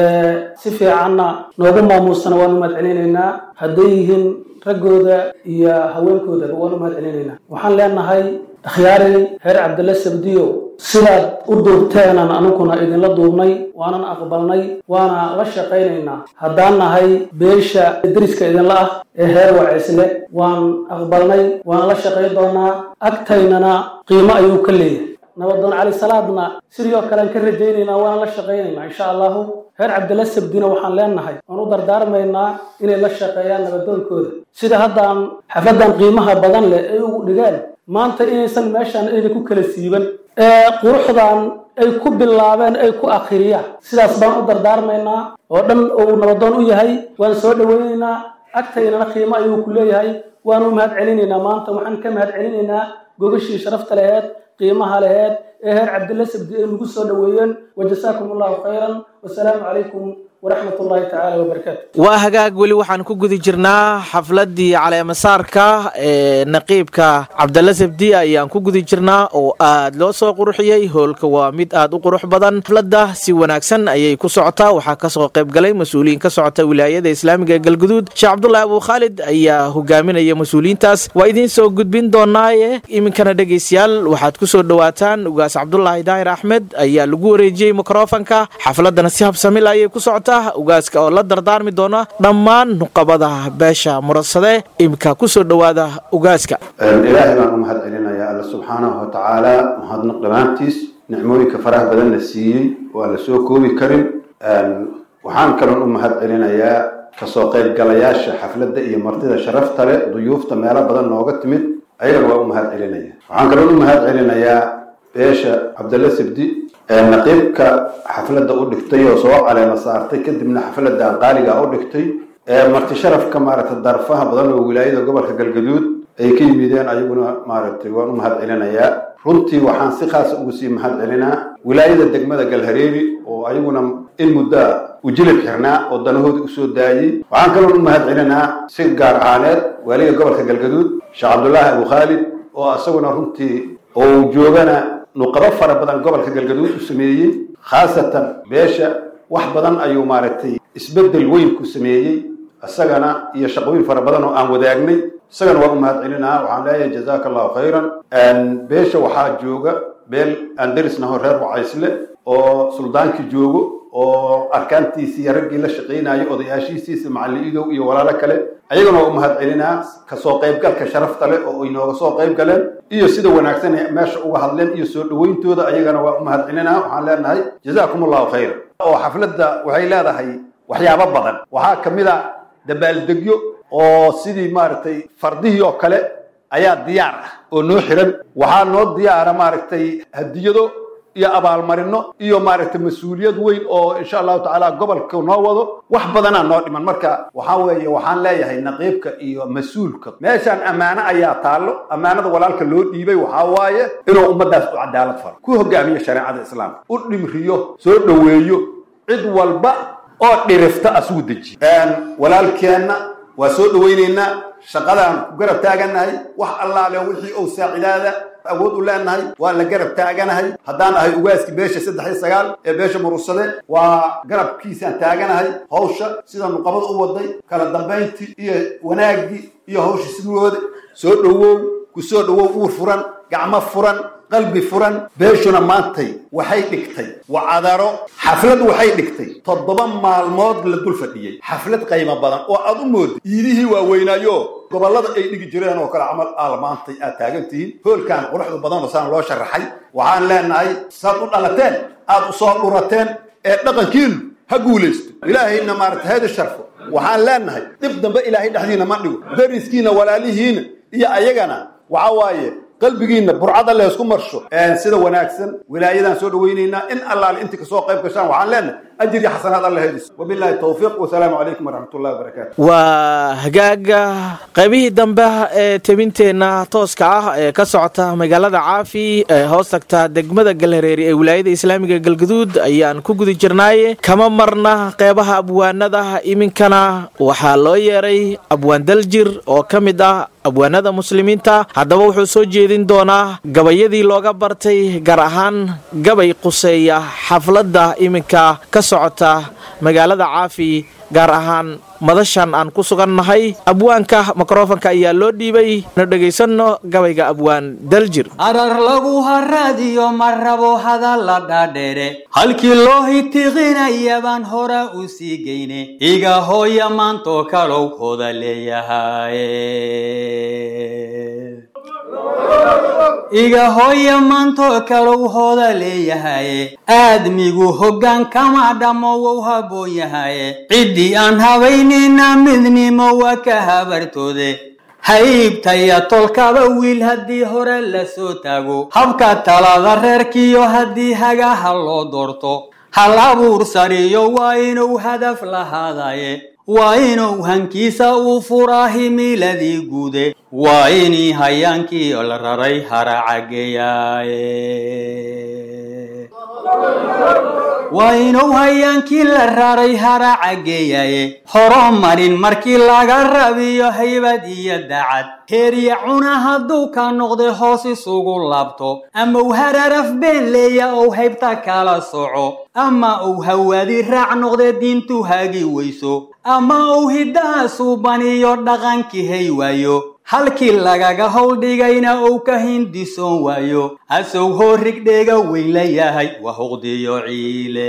[SPEAKER 18] si fiicanna noogu maamuusana waanu mahad celinaynaa hadday yihiin raggooda iyo haweenkoodaba waanu mahad celinaynaa waxaan leenahay akhyaari reer cabdalla sabdiyo sidaad u duubteenan anuguna idinla duubnay waanan aqbalnay waana la shaqaynaynaa haddaan nahay beesha deriska idinla ah ee heer waceysle waan aqbalnay waana la shaqayn doonaa agtaynana qiimo ayuu ka leeyahay nabadoon cali salaadna sidii oo kalean ka rajaynaynaa waana la shaqaynaynaa insha allahu reer cabdilla sabdina waxaan leenahay waan u dardaarmaynaa inay la shaqeeyaan nabadoonkooda sida haddaan xafladan qiimaha badan leh ay ugu dhigeen maanta inaysan meeshaan ayna ku kala siiban ee quruxdan ay ku bilaabeen ay ku akhiriyaan sidaas baan u dardaarmaynaa oo dhan uu nabadoon u yahay waan soo dhowaynaynaa agtaynana qiimo ayuu ku leeyahay waanu mahad celinaynaa maanta waxaan ka mahad celinaynaa gogashii sharafta laheed qiimaha laheed ee heer cabdilla sabdi ay nagu soo dhoweeyeen wajasaakum allahu khayran wasalaamu calaykum waraxmat ullahi tacaala wabarakaatu
[SPEAKER 11] waa hagaag weli waxaan ku guda jirnaa xafladii caleemasaarka ee naqiibka cabdalla sabdi ayaan ku guda jirnaa oo aad loo soo qurxiyey hoolka waa mid aad u qurux badan xafladda si wanaagsan ayay ku socotaa waxaa kasoo qayb galay mas-uuliyiin ka socota wilaayada islaamiga ee galguduud sheekh cabdulahi abu khaalid ayaa hogaaminaya mas-uuliyiintaas waa idiin soo gudbin doonaaye iminkana dhegaystayaal waxaad ku soo dhowaataan ugaas cabdulaahi daahir axmed ayaa lagu wareejiyey mikrofanka xafladana si habsamil ayay ku socotaa ugaaska oo la dardaarmi doona dhammaan nuqabada beesha murasade imika ku soo dhowaada ugaaska
[SPEAKER 19] ilaahay baan u mahad celinayaa alla subxaanahu wa tacaala mahadnaq dhammaantiis nicmooyinka faraha badan la siiyey waa la soo koobi karin waxaan kaloon u mahad celinayaa kasoo qaybgalayaasha xafladda iyo martida sharafta leh duyuufta meelo badan nooga timid ayagana waa u mahad celinaya waxaan kaloon u mahad celinayaa beesha cabdalla sabdi naqiibka xafladda u dhigtay oo soo caleema saartay kadibna xafladan qaaliga u dhigtay marti sharafka maaragtay darfaha badan oo wilaayada gobolka galgaduud ay ka yimideen ayaguna maaragtay waan u mahad celinayaa runtii waxaan si khaasa ugu sii mahad celinaa wilaayada degmada galhareeri oo ayaguna in muddaa ujilib xirnaa oo danahooda usoo daayey waxaan kaloon u mahad celinaa si gaar ahaaneed waaliga gobolka galgaduud sheekh cabdulaahi abu khaalid oo isaguna runtii oo joogana nuqabo fara badan gobolka galgaduud u sameeyey khaasatan beesha wax badan ayuu maaragtay isbeddel weyn ku sameeyey isagana iyo shaqooyin fara badan oo aan wadaagnay isagana waa u mahad celinaa waxaan leeyahay jazaaka allahu khayran beesha waxaa jooga beel aan derisnaho reer wacaysle oo suldaankii joogo oo arkaantiisii iyo raggii la shaqaynayay odayaashiisiisa macalin idow iyo walaalo kale ayagana waa u mahad celinaa kasoo qaybgalka sharafta leh oo ay nooga soo qayb galeen iyo sida wanaagsan ay meesha uga hadleen iyo soo dhowayntooda ayagana waa u mahad celinaa waxaan leenahay jazaakum allahu khayra oo xafladda waxay leedahay waxyaabo badan waxaa ka mid a dabaaldegyo oo sidii maaragtay fardihii oo kale ayaa diyaar ah oo noo xiran waxaa noo diyaara maaragtay hadiyado iyo abaalmarino iyo maaragtay mas-uuliyad weyn oo insha allahu tacaala gobolka noo wado wax badanaa noo dhiman marka waxaa weeye waxaan leeyahay naqiibka iyo mas-uulka meeshaan ammaano ayaa taallo ammaanada walaalka loo dhiibay waxaa waaye inuu ummaddaas u cadaalad faro ku hogaamiyo shareecada islaamka u dhimriyo soo dhoweeyo cid walba oo dhirifta asugu dejiyo walaalkeenna waa soo dhowaynaynaa shaqadaan ku garab taaganahay wax allaale wixii ou saacidaada awood u leenahay waa la garab taaganahay haddaan ahay ugaaski beesha saddex iyo sagaal ee beesha murusade waa garabkiisaan taaganahay hawsha sida nuqabada u waday kala dambayntii iyo wanaaggii iyo hawsha sidooda soo dhowow ku soo dhowow uur furan gacmo furan qalbi furan beeshuna maantay waxay dhigtay wacadaro xaflad waxay dhigtay toddoba maalmood la dul fadhiyey xaflad qaymo badan oo aad u moodid iidihii waaweynaayo gobollada ay dhigi jireen oo kale camal aal maantay aad taagan tihiin hoolkan quruxda badan oo saan loo sharaxay waxaan leenahay saad u dhalateen aad u soo dhurateen ee dhaqankiinu ha guulaysto ilaahayna maarata heedi sharfo waxaan leenahay dhib dambe ilaahay dhexdiina ma dhigo dariskiina walaalihiina iyo ayagana waxa waaye qalbigiina burcada leesku marsho sida wanaagsan wilaayadan soo dhawaynaynaa in allaale intii kasoo qayb gashaan waxaan leenahay ajir iyo xasanaad alla heediso wabilaahi towfiiq wasalaamu calaykum waraxmatullahi wabarakaatu
[SPEAKER 11] waa hagaaga qaybihii dambe ee tebinteenna tooska ah ee ka socota magaalada caafi ee hoos tagta degmada galhareeri ee wilaayada islaamiga galgaduud ayaan ku guda jirnaaye kama marna qeybaha abwaanada iminkana waxaa loo yeeray abwaan daljir oo ka mid ah abwaanada muslimiinta haddaba wuxuu soo jeedin doonaa gabayadii looga bartay gaar ahaan gabay quseeya xafladda iminka ka socota magaalada caafi gaar ahaan madashan aan ku sugannahay abwaanka mikrofonka ayaa loo dhiibay na dhegaysanno gabayga abwaan daljir
[SPEAKER 20] arar lagu haraadiyo ma rabo hadalla dhaadheere halkii loo hitiqinaya baan hora u sii geyne iga hooya maantoo kalow hoda leeyahaye iga hooya maantoo kalow hooda leeyahaye aadmigu hoggaan kama dhammo wou habboon yahaye ciddii aan habaynayna midnimo waa ka habartoode haybtaya tolkaba wiil haddii hore la soo taago habka talada reerkiyo haddii hagaha loo doorto hal abuur sariyo waa inuu hadaf lahaadaye waa inuu hankiisa uu furaa himiiladii guude waa inii hayaankii la raray haracageeyaaye waa inuu hayaankii la raray haracageeyaye horomarin markii laga rabiyo haybad iyo dacad heeriya cuna hadduu ka noqday hoos isugu laabto ama uu hararaf been leeya ou haybta kala soco ama uu hawaadi raac noqdee diintu hagi weyso ama uu hiddaha suubaniyo dhaqankii hay waayo halkii lagaga howldhigayna uu ka hindisoon waayo asow hoorigdheega weyn la yahay waa huqdiyo ciile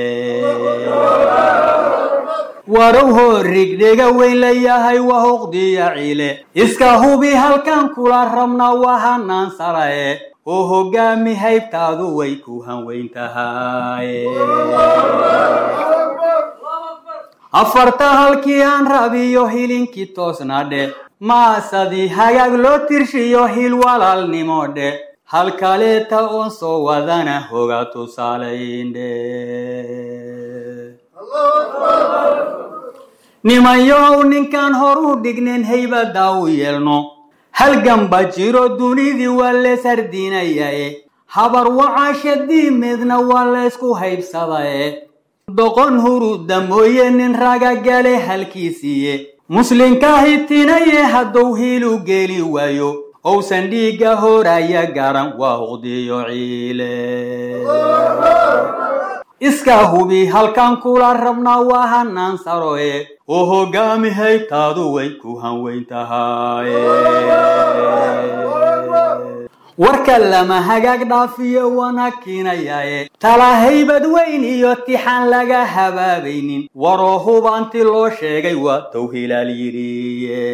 [SPEAKER 20] warow hoorigdheega weyn la yahay waa huqdiyo ciile iska hubi halkan kula rabna waa hanaan sarae oo hoggaami haybtaadu way ku hanweyn tahay afarta halkii aan rabiyo hilinkii toosna dhe maasadii hagaag loo tirshiyo hil walaalnimo dhe hal kaleeta oon soo wadana hoga tusaalayndhe nimanyow ninkaan hor u dhignen haybadaa u yeelno halganba jiro dunidii waa lees hardinayae habar wacaasha diimeedna waa laysku haybsadae doqon huruda mooye nin raga gale halkiisiiye muslinka hitinaye hadduu hiilu geeli waayo ousan dhiigga horaya garan waa huqdiyo ciile iska hubi halkan kula rabna waa hanaan saroe oo hoggaami haybtaadu way ku hanweyn tahay warka lama hagaag dhaafiyo wana kiinayaye tala haybad weyn iyo tixaan laga habaabaynin waroo hubanti loo sheegay waa towhilaal yidhiye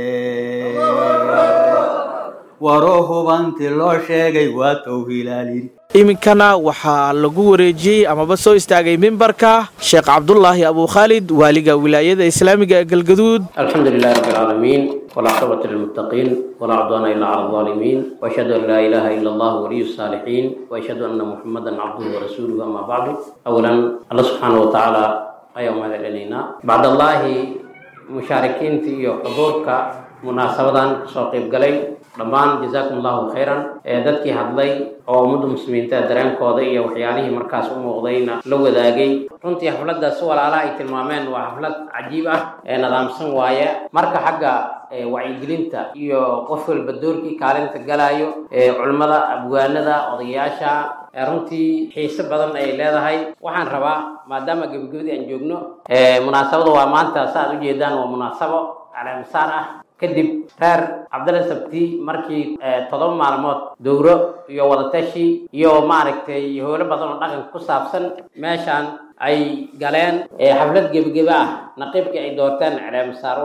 [SPEAKER 20] waroo hubanti loo sheegay waa towhilaal yidhi
[SPEAKER 11] iminkana waxaa lagu wareejiyey amaba soo istaagay mimbarka sheekh cabdulaahi abukhaalid waaliga wilaayada islaamiga ee galgaduud
[SPEAKER 21] الحمد لله رب العالمين والعاقبة للمتقين ولا عدوان إلا على الظالمين وأشهد أن لا إله إلا الله ولي الصالحين وأشهد أن محمدا عبده ورسوله أما بعد أولا الله سبحانه وتعالى أيوم هذا إلينا بعد الله مشاركين في حضورك munaasabadan kasoo qayb galay dhammaan jazaakum allahu khayran ee dadkii hadlay oo ummadda muslimiinta dareenkooda iyo waxyaalihii markaas u muuqdayna la wadaagay runtii xafladda si walaalaha ay tilmaameen waa xaflad cajiib ah ee nidaamsan waaye marka xagga wacyigelinta iyo qof walba doorkii kaalinta galaayo ee culimmada abwaanada odayaasha runtii xiise badan ay leedahay waxaan rabaa maadaama gebagabadii aan joogno munaasabada waa maanta sa aad ujeedaan waa munaasabo caleemisaar ah kadib reer cabdalla sabti markii todoba maalmood dowro iyo wadatashi iyo maaragtay howlo badan oo dhaqanka ku saabsan meeshaan ay galeen xaflad gebageba ah naqiibkii ay doorteen caleemisaar u ah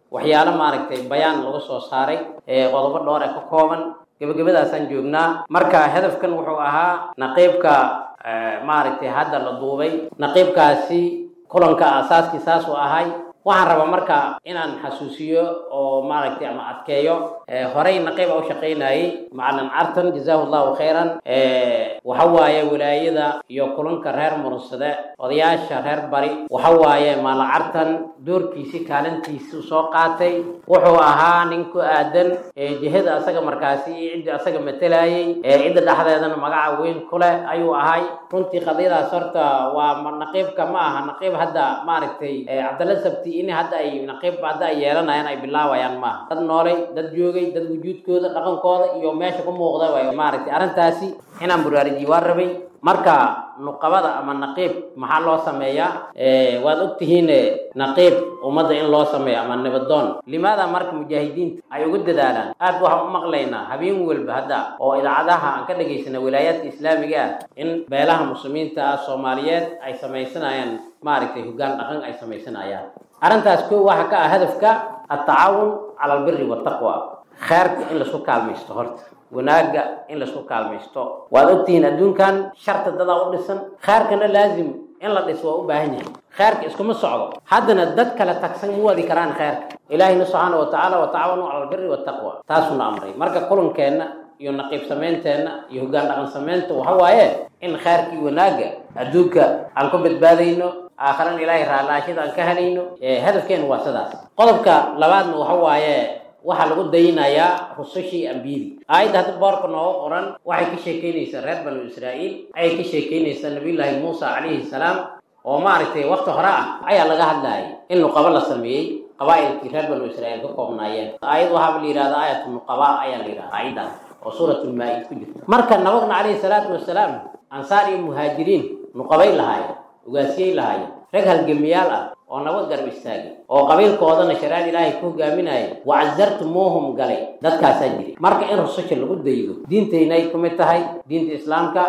[SPEAKER 21] waxyaalo maaragtay bayaan lagu soo saaray qodobo dhowr ee ka kooban gebagabadaasaan joognaa marka hadafkan wuxuu ahaa naqiibka maaragtay hadda la duubay naqiibkaasi kulanka asaaskii saasuu ahay waxaan rabaa marka inaan xasuusiyo oo maaragtay ama adkeeyo horey naqiib u shaqaynayay macalin cartan jazaahu llahu khayran waxa waaye wilaayada iyo kulanka reer murunsade odayaasha reer bari waxa waaye maala cartan doorkiisi kaalintiisu soo qaatay wuxuu ahaa nin ku aadan jihada asaga markaasi iyo ciddii asaga matelayay cidda dhexdeedana magaca weyn ku leh ayuu ahay runtii qadiyadaas horta waa naqiibka ma aha naqiib hadda maaragtay cabdalla sabti in hadda ay naqiib hadda ay yeelanayaan ay bilaabayaan maaha dad noolay dad joogay dad wujuudkooda dhaqankooda iyo meesha ku muuqda way maaragtay arrintaasi inaan buraarijiy waan rabay marka nuqabada ama naqiib maxaa loo sameeyaa waad ogtihiin naqiib ummadda in loo sameeyo ama nibadoon limaada marka mujaahidiinta ay ugu dadaalaan aad waxaan u maqlaynaa habeen walba hadda oo idaacadaha aan ka dhegaysana wilaayaadka islaamiga ah in beelaha muslimiinta ah soomaaliyeed ay samaysanayaan maaragtay hoggaan dhaqan ay samaysanayaan arrintaas ko waxa ka ah hadafka atacaawun cala albiri wataqwa kheerka in laisku kaalmaysto horta wanaagga in laisku kaalmaysto waad ogtihiin adduunkan sharta dadaa u dhisan kheerkana laazim in la dhiso waa u baahan yahay kheerka iskuma socdo haddana dad kale tagsan ma wadi karaan kheerka ilaahina subxaana wa tacaala watacaawanu cala albiri wataqwa taasuna amray marka kulankeenna iyo naqiib samaynteenna iyo hoggaan dhaqan samaynta waxa waaye in kheerkii wanaagga adduunka aan ku badbaadayno aakharana ilaahay raalaashada aan ka helayno hadafkeenu waa sidaas qodobka labaadna waxa waaye waxaa lagu daynayaa rusushii ambiyadii aayadda hadda boorka nooga qoran waxay ka sheekeynaysaa reer banu israa'iil ayay ka sheekeynaysaa nabiyullaahi muusa calayhi salaam oo maaragtay wakti hore ah ayaa laga hadlayay in nuqabo la sameeyey qabaa'ilkii reer banu israa'iil ka koobnaayeen aayad waxaaba la yidhahda aayatu nuqaba ayaa la yidhahda aayaddaas oo suuratulmaa-id ku jirta marka nabagna calayhi salaatu wasalaam ansaar iyo muhaajiriin nuqabay lahaayeen ugaasiyey lahaayeen rag halgamiyaal ah oo nabad garab istaagay oo qabiilkoodana shariicada ilaahay ku hogaaminaya wacasartumuuhum galay dadkaasaa jiray marka in rususha lagu daydo diintaynay kumid tahay diinta islaamka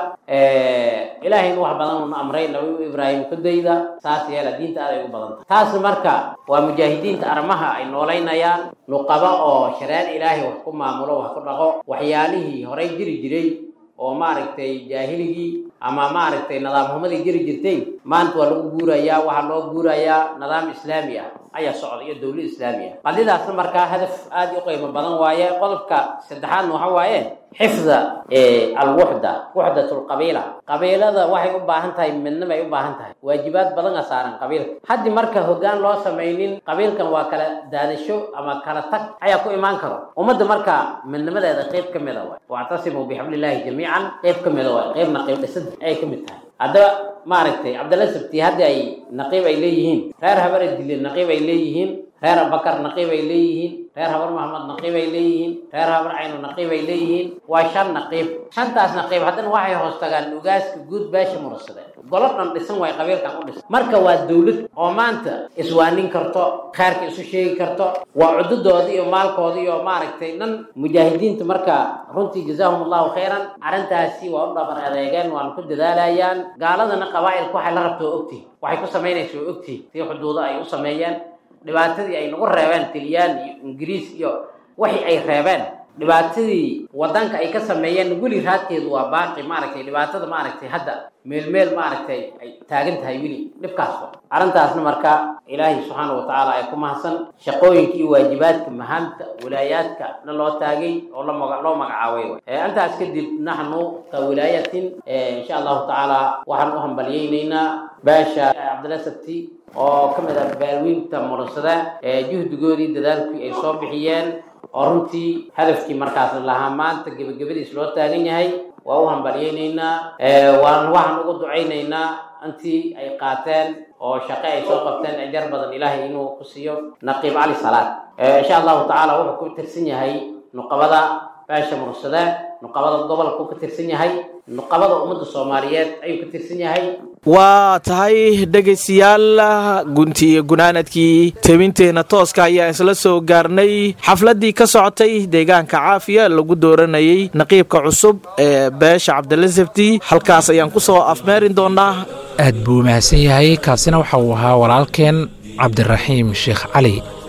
[SPEAKER 21] ilaahayna wax badan uuna amray nabi ibraahim ku dayda saas yeela diinta aad ay u badan tahay taas marka waa mujaahidiinta arrimaha ay noolaynayaan nuqaba oo shariicada ilaahay wax ku maamulo wax ku dhaqo waxyaalihii horay jiri jiray oo maaragtay jaahiligii ama maaragtay nidaamhumadii jiri jirtay maanta waa lagu guurayaa waxaa loo guurayaa nidaam islaami ah ayaa socda iyo dowlad islaami ah qadidaasna markaa hadaf aad u qiimo badan waaye qodobka saddexaadna waxa waaye xifda alwuxda wuxdat lqabiila qabiilada waxay u baahan tahay midnimo ay u baahan tahay waajibaad badan a saaran qabiilka haddii marka hoggaan loo samaynin qabiilkan waa kala daadasho ama kala tag ayaa ku imaan karo ummadda marka midnimadeeda qeyb ka mida waay wactasimuu bixablillahi jamiican qeyb ka mida waay qeybna qeyb dhisad ayay ka mid tahay haddaba maaragtay cabdalla sabti haddii ay naqiib ay leeyihiin reer habara dile naqiib ay leeyihiin reer abakar naqiib ay leeyihiin reer habar maxamed naqiib ay leeyihiin reer habar cayno naqiib ay leeyihiin waa shan naqiib shantaas naqiib haddana waxay hoos tagaan ugaaska guud beesha mursade golo dhan dhisan waay qabiilkan u dhisan marka waa dowlad oo maanta iswaanin karto kheerka isu sheegi karto waa cududooda iyo maalkooda iyo maaragtay dhan mujaahidiinta marka runtii jazaahum allahu khayran arrintaasi waa u dhabar adeegeen waana ku dadaalayaan gaaladana qabaa'ilka waxay la rabto waa ogtihin waxay ku samaynaysa waa ogtihin si xuduudo ay u sameeyeen dhibaatadii ay nagu reebeen tilyaan iyo ingiriis iyo wixii ay reebeen dhibaatadii wadanka ay ka sameeyeen weli raadkeedu waa baaqi maaragtay dhibaatada maaragtay hadda meel meel maaragtay ay taagan tahay weli dhibkaasba arrintaasna marka ilaahay subxaana wa tacaala ay ku mahadsan shaqooyinka iyo waajibaadka mahaamta wilaayaadka na loo taagay oo lamaga loo magacaabay intaas kadib naxnu ka wilaayatin insha allahu tacaala waxaan u hambalyeynaynaa beesha cabdilla sabti oo ka mid ah baalwiinta murunsada juhdigoodii dadaalkii ay soo bixiyeen oo runtii hadafkii markaas lahaa maanta gebagabadiis loo taagan yahay waa u hambalyeynaynaa waan waxaan ugu ducaynaynaa intii ay qaateen oo shaqe ay soo qabteen ajar badan ilaahay inuu ku siiyo naqiib cali salaad insha allahu tacaala wuxuu ku tirsan yahay nuqabada beesha mursade nuqabada gobolku ka tirsan yahay nuqabada ummadda soomaaliyeed ayuu ka tirsan yahay
[SPEAKER 11] waa tahay dhegaystayaal gunti iyo gunaanadkii tebinteenna tooska ayaan isla soo gaarnay xafladdii ka socotay deegaanka caafiya lagu dooranayay naqiibka cusub ee beesha cabdilla sabti halkaas ayaan ku soo afmeerin doonaa
[SPEAKER 2] aad buu mahadsan yahay kaasina waxa uu ahaa walaalkeen cabdiraxiim sheekh cali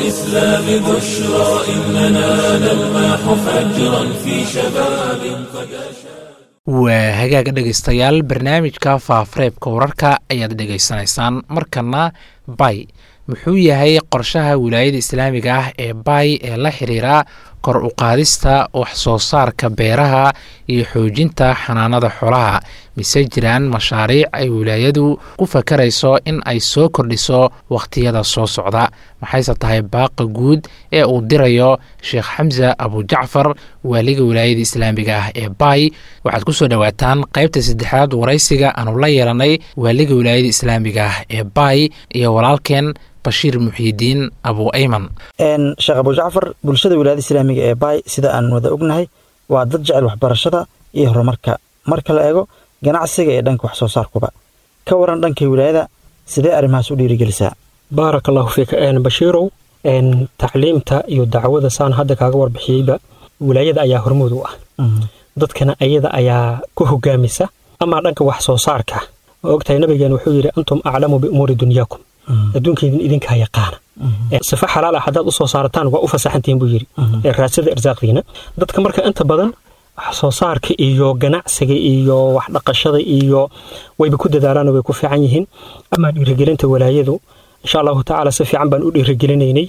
[SPEAKER 1] الإسلام بشرى إننا نلمح فجرا في شباب قد أشاد
[SPEAKER 2] waa hagaaga dhegaystayaal barnaamijka faafareebka wararka ayaad dhegaysanaysaan markana bay muxuu yahay qorshaha wilaayada islaamiga ah ee bay ee la xiriira kor u qaadista wax soo saarka beeraha iyo xoojinta xanaanada xoolaha mise jiraan mashaariic ay wilaayadu ku fakarayso in ay soo kordhiso wakhtiyada soo socda maxayse tahay baaqa guud ee uu dirayo sheekh xamse abujacfar waaliga wilaayada islaamiga ah ee bay waxaad ku soo dhowaataan qaybta saddexaad waraysiga aanu la yeelanay waaliga wilaayada islaamiga ah ee bay iyo walaalkeen bashiir muxiidiin abu ayman
[SPEAKER 3] sheekh abujacfar bulshada wilaayada islaamiga ee baay sida aan wada ognahay waa dad jecel waxbarashada iyo horumarka marka la eego ganacsiga ee dhanka wax soo saarkuba ka waran dhanka wilaayada sidee arrimahaas u dhiirigelisaa
[SPEAKER 22] baarak allahu fiika bashiirow tacliimta iyo dacwada saan hadda kaaga warbixiyeyba wilaayada ayaa hormuud u ah dadkana ayada ayaa ku hogaamisa amaa dhanka wax soo saarka oo ogtahay nabigeen wuxuu yidhi antum aclamu biumuuri dunyaakum adduunkeydin idinkaa yaqaana sifa xalaal ah haddaad u soo saarataan waa u fasaxantihiin buu yidhi ee raadsada irsaaqdiina dadka marka inta badan wax soo saarka iyo ganacsiga iyo wax dhaqashada iyo wayba ku dadaalaan way ku fiican yihiin amaa dhiirigelinta walaayadu insha allahu tacaala si fiican baan u dhiirigelinaynay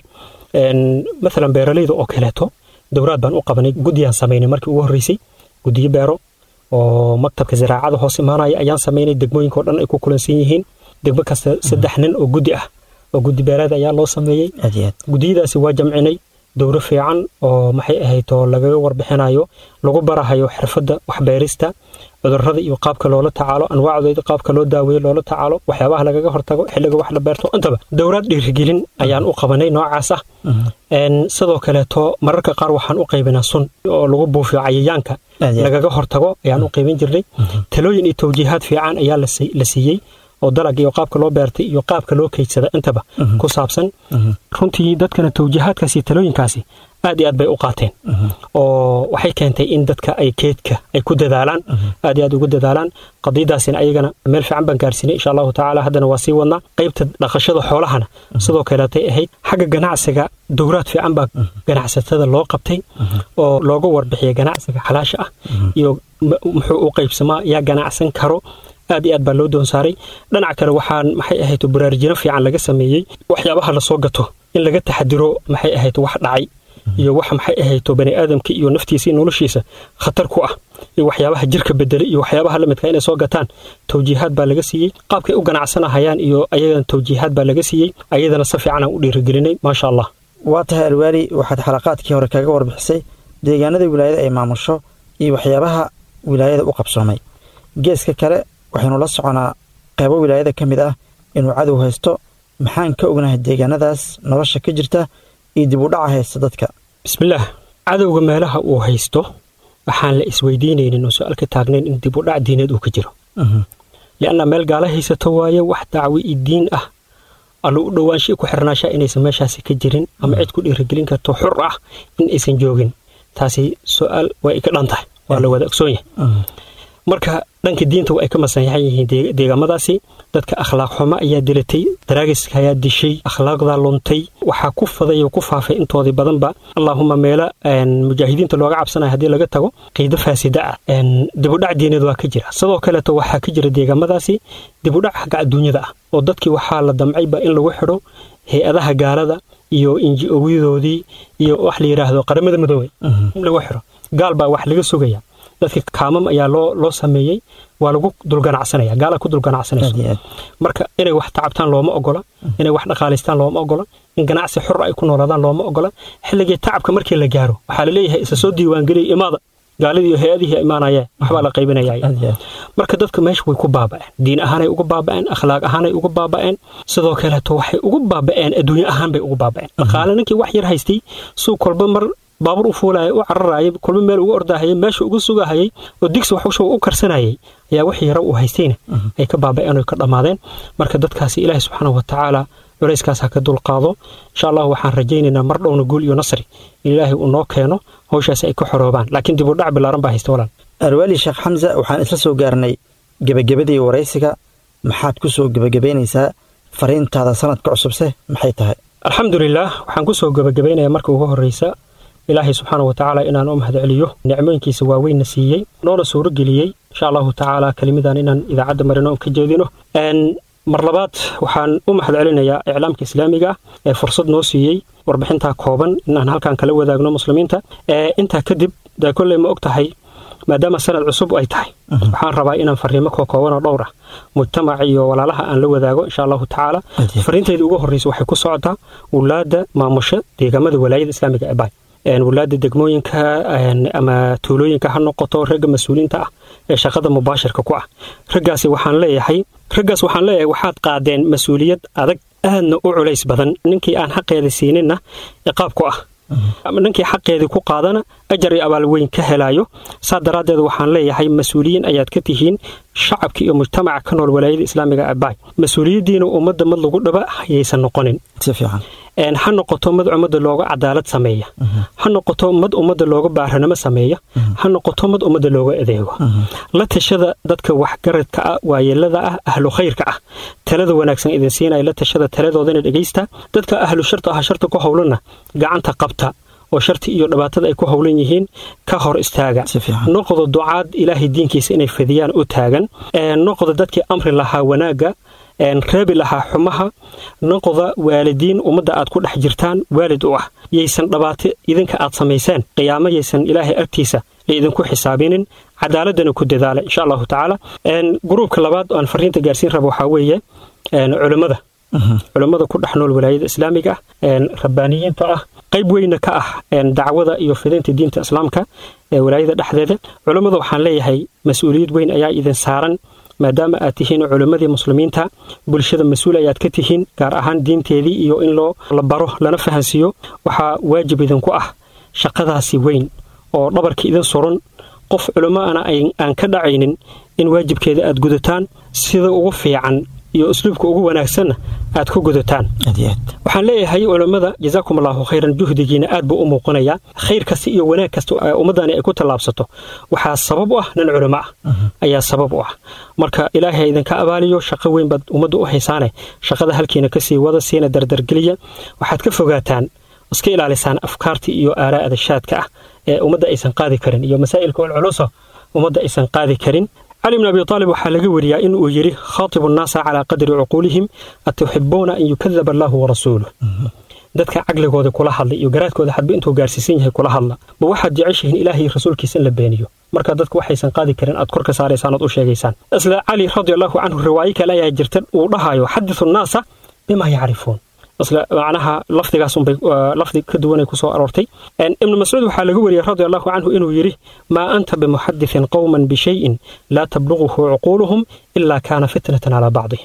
[SPEAKER 22] maalan beeralayda oo kaleeto dowraad baan u qabanay guddiyaan samaynay markii ugu horreysay guddiyo beero oo maktabka ziraacada hoos imaanaya ayaan samaynay degmooyinka oo dhan ay ku kulansan yihiin degmo kasta saddex nin oo guddi ah oo guddi beeraad ayaa loo sameeyey guddiyadaasi waa jamcinay dowro fiican oo maxay ahayd oo lagaga warbixinayo lagu barahayo xirfadda waxbeerista cudurrada iyo qaabka loola tacaalo anwaacdooda qaabka loo daaweeyo loola tacaalo waxyaabaha lagaga hortago xilliga wax la beerto intaba dowraad dhiirigelin ayaan u qabanay noocaas ah sidoo kaleeto mararka qaar waxaan u qaybinaa sun oo lagu buufiyo cayayaanka lagaga hortago ayaan u qaybin jirnay talooyin iyo tawjiihaad fiican ayaa la siiyey oo dalag iyo qaabka loo beertay iyo qaabka loo keydsada intaba ku saabsan runtii dadkana tawjiihaadkaasi iyo talooyinkaasi aad iyo aad bay u qaateen oo waxay keentay in dadka ay keedka ay ku dadaalaan aad iyo aad ugu dadaalaan qadiyadaasina ayagana meel fiican baan gaarsiinay insha allahu tacaala haddana waa sii wadnaa qaybta dhaqashada xoolahana sidoo kaleetay ahayd xagga ganacsiga dowraad fiican baa ganacsatada loo qabtay oo looga warbixiyay ganacsiga xalaasha ah iyo muxuu u qaybsamaa yaa ganacsan karo aad iyo aad baa loo doonsaaray dhinac kale waxaan maxay ahayd baraarujino fiican laga sameeyey waxyaabaha lasoo gato in laga taxadiro maxay ahayd wax dhacay iyo wax maxay ahayto bani aadamka iyo naftiisa iyo noloshiisa khatar ku ah iyo waxyaabaha jirka bedelay iyo waxyaabaha lamidka inay soo gataan tawjiihaad baa laga siiyey qaabkay u ganacsanahayaan iyo ayagana tawjiihaad baa laga siiyey ayadana si fiican aan u dhiirigelinay maasha allah
[SPEAKER 3] waa tahay alwaali waxaad xalaqaadkii hore kaga warbixisay deegaanada wilaayada ay maamusho iyo waxyaabaha wilaayada u qabsoomay geeska kale waxaynu la soconaa qaybo wilaayada ka mid ah inuu cadow haysto maxaan ka ognahay deegaanadaas nolosha ka jirta iyo dib u dhaca haysta dadka
[SPEAKER 22] bismillaah cadowga meelaha uu haysto waxaan la isweydiinaynin oo su-aal ka taagnayn in dib u dhac diineed uu ka jiro lianna meel gaala haysato waaye wax dacwi iyo diin ah allo u dhowaansha ku xirnaashaa inaysan meeshaasi ka jirin ama cid ku dhiirigelin karto xur ah in aysan joogin taasi su-aal waa ay ka dhan tahay waa la wada ogsoon yahay marka dhanka diinta waa ay ka masanyaxan yihiin deegaamadaasi dadka akhlaaq xumo ayaa dilatay daraagiska ayaa dishay akhlaaqdaa luntay waxaa ku faday oo ku faafay intoodii badanba allaahuma meelo mujaahidiinta looga cabsanaya haddii laga tago qiido faasida ah dibudhac diineed waa ka jira sidoo kaleeto waxaa ka jira deegaamadaasi dibudhac xagga adduunyada ah oo dadkii waxaa la damcayba in lagu xidho hay-adaha gaalada iyo inji-owiyadoodii iyo wax la yidhaahdo qaramada midoobey in lagu xidho gaal baa wax laga sugaya dadka kaamam ayaa loo loo sameeyey waa lagu dulganacsanaya gaala ku dulganacsanayso marka inay wax tacabtaan looma ogola inay wax dhaqaalaystaan looma ogola in ganacsi xor ay ku noolaadaan looma ogola xilligii tacabka markii la gaaro waxaa laleeyahay isa soo diiwaangeliya imaada gaaladii iyo hay-adihii imaanayeen waxbaa la qaybinaya marka dadka meesha way ku baaba'een diin ahaanay uga baaba'een akhlaaq ahaanay uga baaba'een sidoo kaleeto waxay uga baaba'een adduunye ahaan bay uga baaba'een dhaqaale ninkii wax yar haystay suu kolba mar baabuur u fuulaya u cararayay kolba meel uga ordahayay meesha uga sugahayay oo digsi waxusha u karsanayay ayaa wixii yara uu haystayna ay ka baaba'een oo ka dhammaadeen marka dadkaasi ilaahi subxaanahu watacaala culayskaas ha ka dulqaado insha allah waxaan rajaynaynaa mar dhowna guul iyo nasri in ilaahay uu noo keeno hawshaasi ay ka xoroobaan laakiin dib u dhac bilaaran baa haysta walaal
[SPEAKER 3] alwaali sheekh xamsa waxaan isla soo gaarnay gebagabadii waraysiga maxaad ku soo gebagabaynaysaa fariintaada sanadka cusubse maxay tahay
[SPEAKER 22] alxamdulilah waxaan kusoo gebagabaynayaa marka ugu horreysa ilaahay subxaana wa tacaala inaan u mahad celiyo nicmooyinkiisa waaweynna siiyey noona suuro geliyey insha allahu tacaala kelimidan inaan idaacadda marino ka jeedino mar labaad waxaan u mahad celinayaa iclaamka islaamiga ah ee fursad noo siiyey warbixintaa kooban inaan halkan kala wadaagno muslimiinta intaa kadib dee kolley ma og tahay maadaama sanad cusub ay tahay waxaan rabaa inaan fariimo kookooban oo dhowr ah mujtamaca iyo walaalaha aan la wadaago insha allahu tacaala fariintayda ugu horreysa waxay ku socotaa wulaada maamusha deegaamada walaayada islaamiga ee bay wulaada degmooyinka ama tuulooyinka ha noqoto ragga mas-uuliinta ah ee shaqada mubaashirka ku ah raggaasi waxaan leeyahay raggaas waxaan leeyahay waxaad qaadeen mas-uuliyad adag aadna u culays badan ninkii aan xaqeeda siininna ciqaab ku ah ninkii xaqeedii ku qaadana ajar iyo abaal weyn ka helaayo saa daraaddeed waxaan leeyahay mas-uuliyiin ayaad ka tihiin shacabka iyo mujtamaca ka nool walaayada islaamiga abaay mas-uuliyaddiina ummadda mad lagu dhaba hayaysan noqonin ha noqoto mad ummadda looga cadaalad sameeya ha noqoto mad ummadda looga baaranimo sameeya ha noqoto mad ummadda looga adeego la tashada dadka waxgaradka ah waayeelada ah ahlu khayrka ah talada wanaagsan idin siinaya la tashada taladoodana dhegaysta dadka ahlu sharta ah sharta ku howlanna gacanta qabta oo sharti iyo dhibaatada ay ku howlan yihiin ka hor istaaga noqdo ducaad ilaahay diinkiisa inay fidiyaan u taagan noqdo dadkii amri lahaa wanaagga reebi lahaa xumaha noqda waalidiin ummadda aad ku dhex jirtaan waalid u ah yaysan dhibaato idinka aad samayseen qiyaamo yaysan ilaahay agtiisa ay idinku xisaabinin cadaaladana ku dadaala insha allahu tacaala gruubka labaad aan fariinta gaarsiin raba waxaa weeye culimmada culimmada ku dhex nool walaayada islaamiga ah rabbaaniyiinta ah qayb weyna ka ah dacwada iyo fidinta diinta islaamka ee walaayada dhexdeeda culimmada waxaan leeyahay mas-uuliyad weyn ayaa idin saaran maadaama aad tihiin culimmadii muslimiinta bulshada mas-uul ayaad ka tihiin gaar ahaan diinteedii iyo in loo la baro lana fahansiiyo waxaa waajib idinku ah shaqadaasi weyn oo dhabarka idin suran qof culimmoana aan ka dhacaynin in waajibkeeda aad gudataan sida ugu fiican iyo usluubka ugu wanaagsanna aad ku gudataan waxaan leeyahay culammada jazaakum allahu khayran juhdigiina aad buu u muuqanayaa khayr kasta iyo wanaag kasta ummaddani ay ku tallaabsato waxaa sabab u ah nin culimo ah ayaa sabab u ah marka ilaahay idinka abaaliyo shaqo weyn baad ummadda u haysaane shaqada halkiina kasii wada siina dardargeliya waxaad ka fogaataan iska ilaalisaan afkaarta iyo aaraa'da shaadka ah ee ummadda aysan qaadi karin iyo masaa'ilka ulculusa ummadda aysan qaadi karin cali bn abi aalib waxaa laga wariyaa in uu yidhi khaatibu nnaasa calaa qadri cuquulihim atuxibuuna an yukadaba allahu warasuuluh dadka caqligooda kula hadla iyo garaadkooda hadba intuu gaarsiisan yahay kula hadla ma waxaad jeceshihiin ilaahay rasuulkiisa in la beeniyo marka dadku waxaysan qaadi karin aad kor ka saaraysaan ood u sheegaysaan isla cali radi allahu canhu riwaayo kale ayaa jirta uu dhahayo xadisu nnaasa bima yacrifuun isla macnaha lafdigaasunbay lafdi ka duwanay ku soo aroortay ibnu mascuud waxaa laga wariyey radi allahu canhu inuu yidhi maa anta bimuxadithin qowman bishayin laa tabluguhu cuquuluhum ilaa kaana fitnatan calaa bacdihim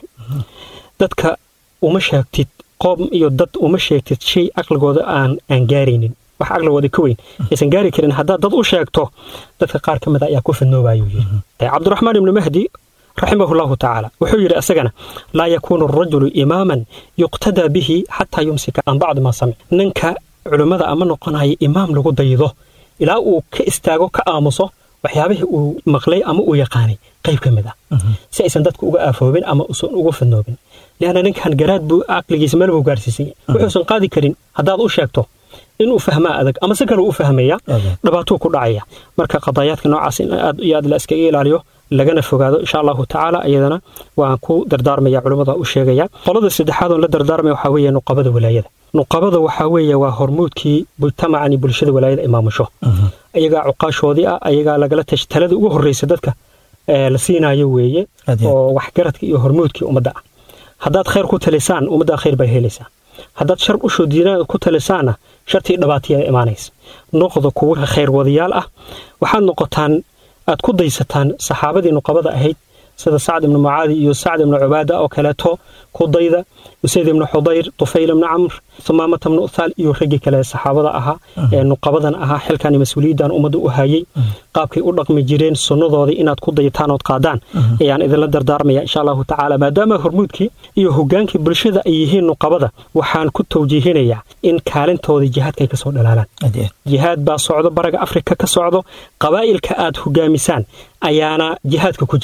[SPEAKER 22] dadka uma sheegtid qoom iyo dad uma sheegtid shay caqligooda aan aan gaaraynin wax caqligooda ka weyn aysan gaari karin haddaad dad u sheegto dadka qaar ka mida ayaa ku fidnoobayuu yidhi cabdiraxmaan ibnu mahdi raximah llahu tacaala wuxuu yidhi isagana laa yakuunu arajulu imaaman yuqtadaa bihi xataa yumsika can bacdi maa samic ninka culimmada ama noqonaya imaam lagu daydo ilaa uu ka istaago ka aamuso waxyaabihii uu maqlay ama uu yaqaanay qayb ka mid ah si aysan dadku uga aafoobin ama usan uga fidnoobin lianna ninkan garaad buu caqligiisa meel buu gaarsiisan yahay wuxuusan qaadi karin haddaad u sheegto inuu fahmaa adag ama si kale u fahmaya dhibaatuu ku dhacaya marka qadaayaadka noocaas in aad iyo aad la iskaga ilaaliyo lagana fogaado insha allahu tacaala iyadana waan ku dardaarmaya culimmada u sheegaya qolada saddexaad oon la dardaarmaya waxaa weeye nuqabada walaayada nuqabada waxaa weeye waa hormuudkii mujtamacani bulshada walaayada ay maamusho ayagaa cuqaashoodii ah ayagaa lagala tash talada ugu horreysa dadka la siinayo weeye oo waxgaradka iyo hormuudkii ummadda ah haddaad khayr ku talisaan ummaddaa khayr bay helaysaa haddaad shar usoo diinaa ku talisaanna shartii dhibaatayada imaanaysa noqda kuwa khayr wadayaal ah waxaad noqotaan aad ku daysataan saxaabadii nuqabada ahayd sida sacd ibnu mucaadi iyo sacd ibnu cubaada oo kaleeto ku dayda usayd ibnu xudayr tufayl ibnu camr sumaamata ibnu uthaal iyo raggii kale saxaabada ahaa ee nuqabadan ahaa xilkan mas-uuliyaddan ummadda u hayay qaabkay u dhaqmi jireen sunnadoodii inaad ku dayataan ood qaadaan ayaan idinla dardaarmaya insha allahu tacaala maadaama hormuudkii iyo hogaankii bulshada ay yihiin nuqabada waxaan ku tawjiihinayaa in kaalintoodii jihaadkay kasoo dhalaalaan jihaad baa socdo baraga afrika ka socdo qabaa'ilka aad hogaamisaan ayaana jihaadka ku jira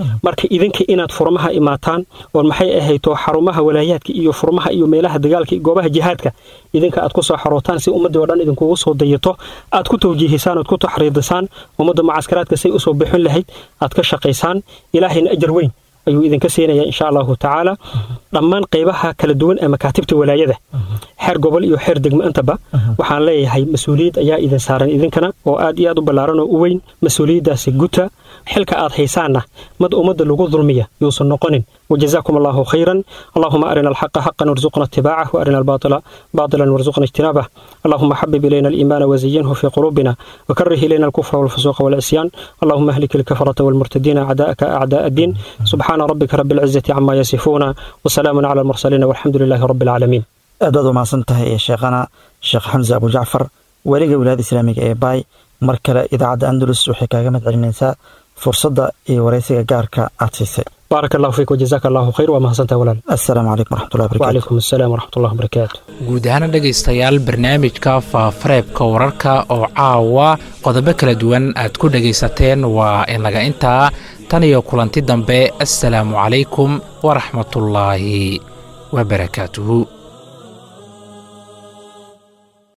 [SPEAKER 22] marka idinka inaad furmaha imaataan oo maxay ahayto xarumaha walaayaadka iyo furmaha iyo meelaha dagaalka iyo goobaha jihaadka idinka aad ku soo xarootaan si ummadii oo dhan idinkugu soo dayato aad ku tawjiihisaan oad ku taxriidisaan ummadda mucaskaraadka say usoo bixin lahayd aad ka shaqaysaan ilaahayna ajar weyn ayuu idinka siinaya insha allahu tacaala dhammaan qaybaha kala duwan ee makaatibta walaayada xeer gobol iyo xeer degmo intaba waxaan leeyahay mas-uuliyad ayaa idin saaran idinkana oo aad iyo aad u ballaaran oo u weyn mas-uuliyaddaasi guta xilka aad haysaanna mad ummadda lagu dulmiya yuusan noqonin وجزاكم الله خيرا اللهم أرنا الحق حقا وارزقنا اتباعه وأرنا الباطل باطلا وارزقنا اجتنابه اللهم حبب إلينا الإيمان وزينه في قلوبنا وكره إلينا الكفر والفسوق والعصيان اللهم اهلك الكفرة والمرتدين أعداءك أعداء الدين سبحان ربك رب العزة عما يصفون وسلام على المرسلين والحمد لله رب العالمين
[SPEAKER 3] aad baad umahadsan tahay ee sheekhana sheekh xamse abu jacfar weliga wilaayada islaamiga ee baay mar kale idaacadda andalus waxay kaaga mad celinaysaa fursadda iyo waraysiga gaarka aad siisay
[SPEAKER 22] بارك الله فيك وجزاك الله خير وما حسنت ولا
[SPEAKER 3] السلام عليكم ورحمة الله وبركاته
[SPEAKER 22] وعليكم السلام ورحمة الله وبركاته
[SPEAKER 2] guud ahaana dhegaystayaal barnaamijka faafareebka wararka oo caawa qodobo kala duwan aad ku dhegaysateen waa inaga intaa tan iyo kulanti dambe assalaamu calaykum waraxmatullaahi wabarakaatuhu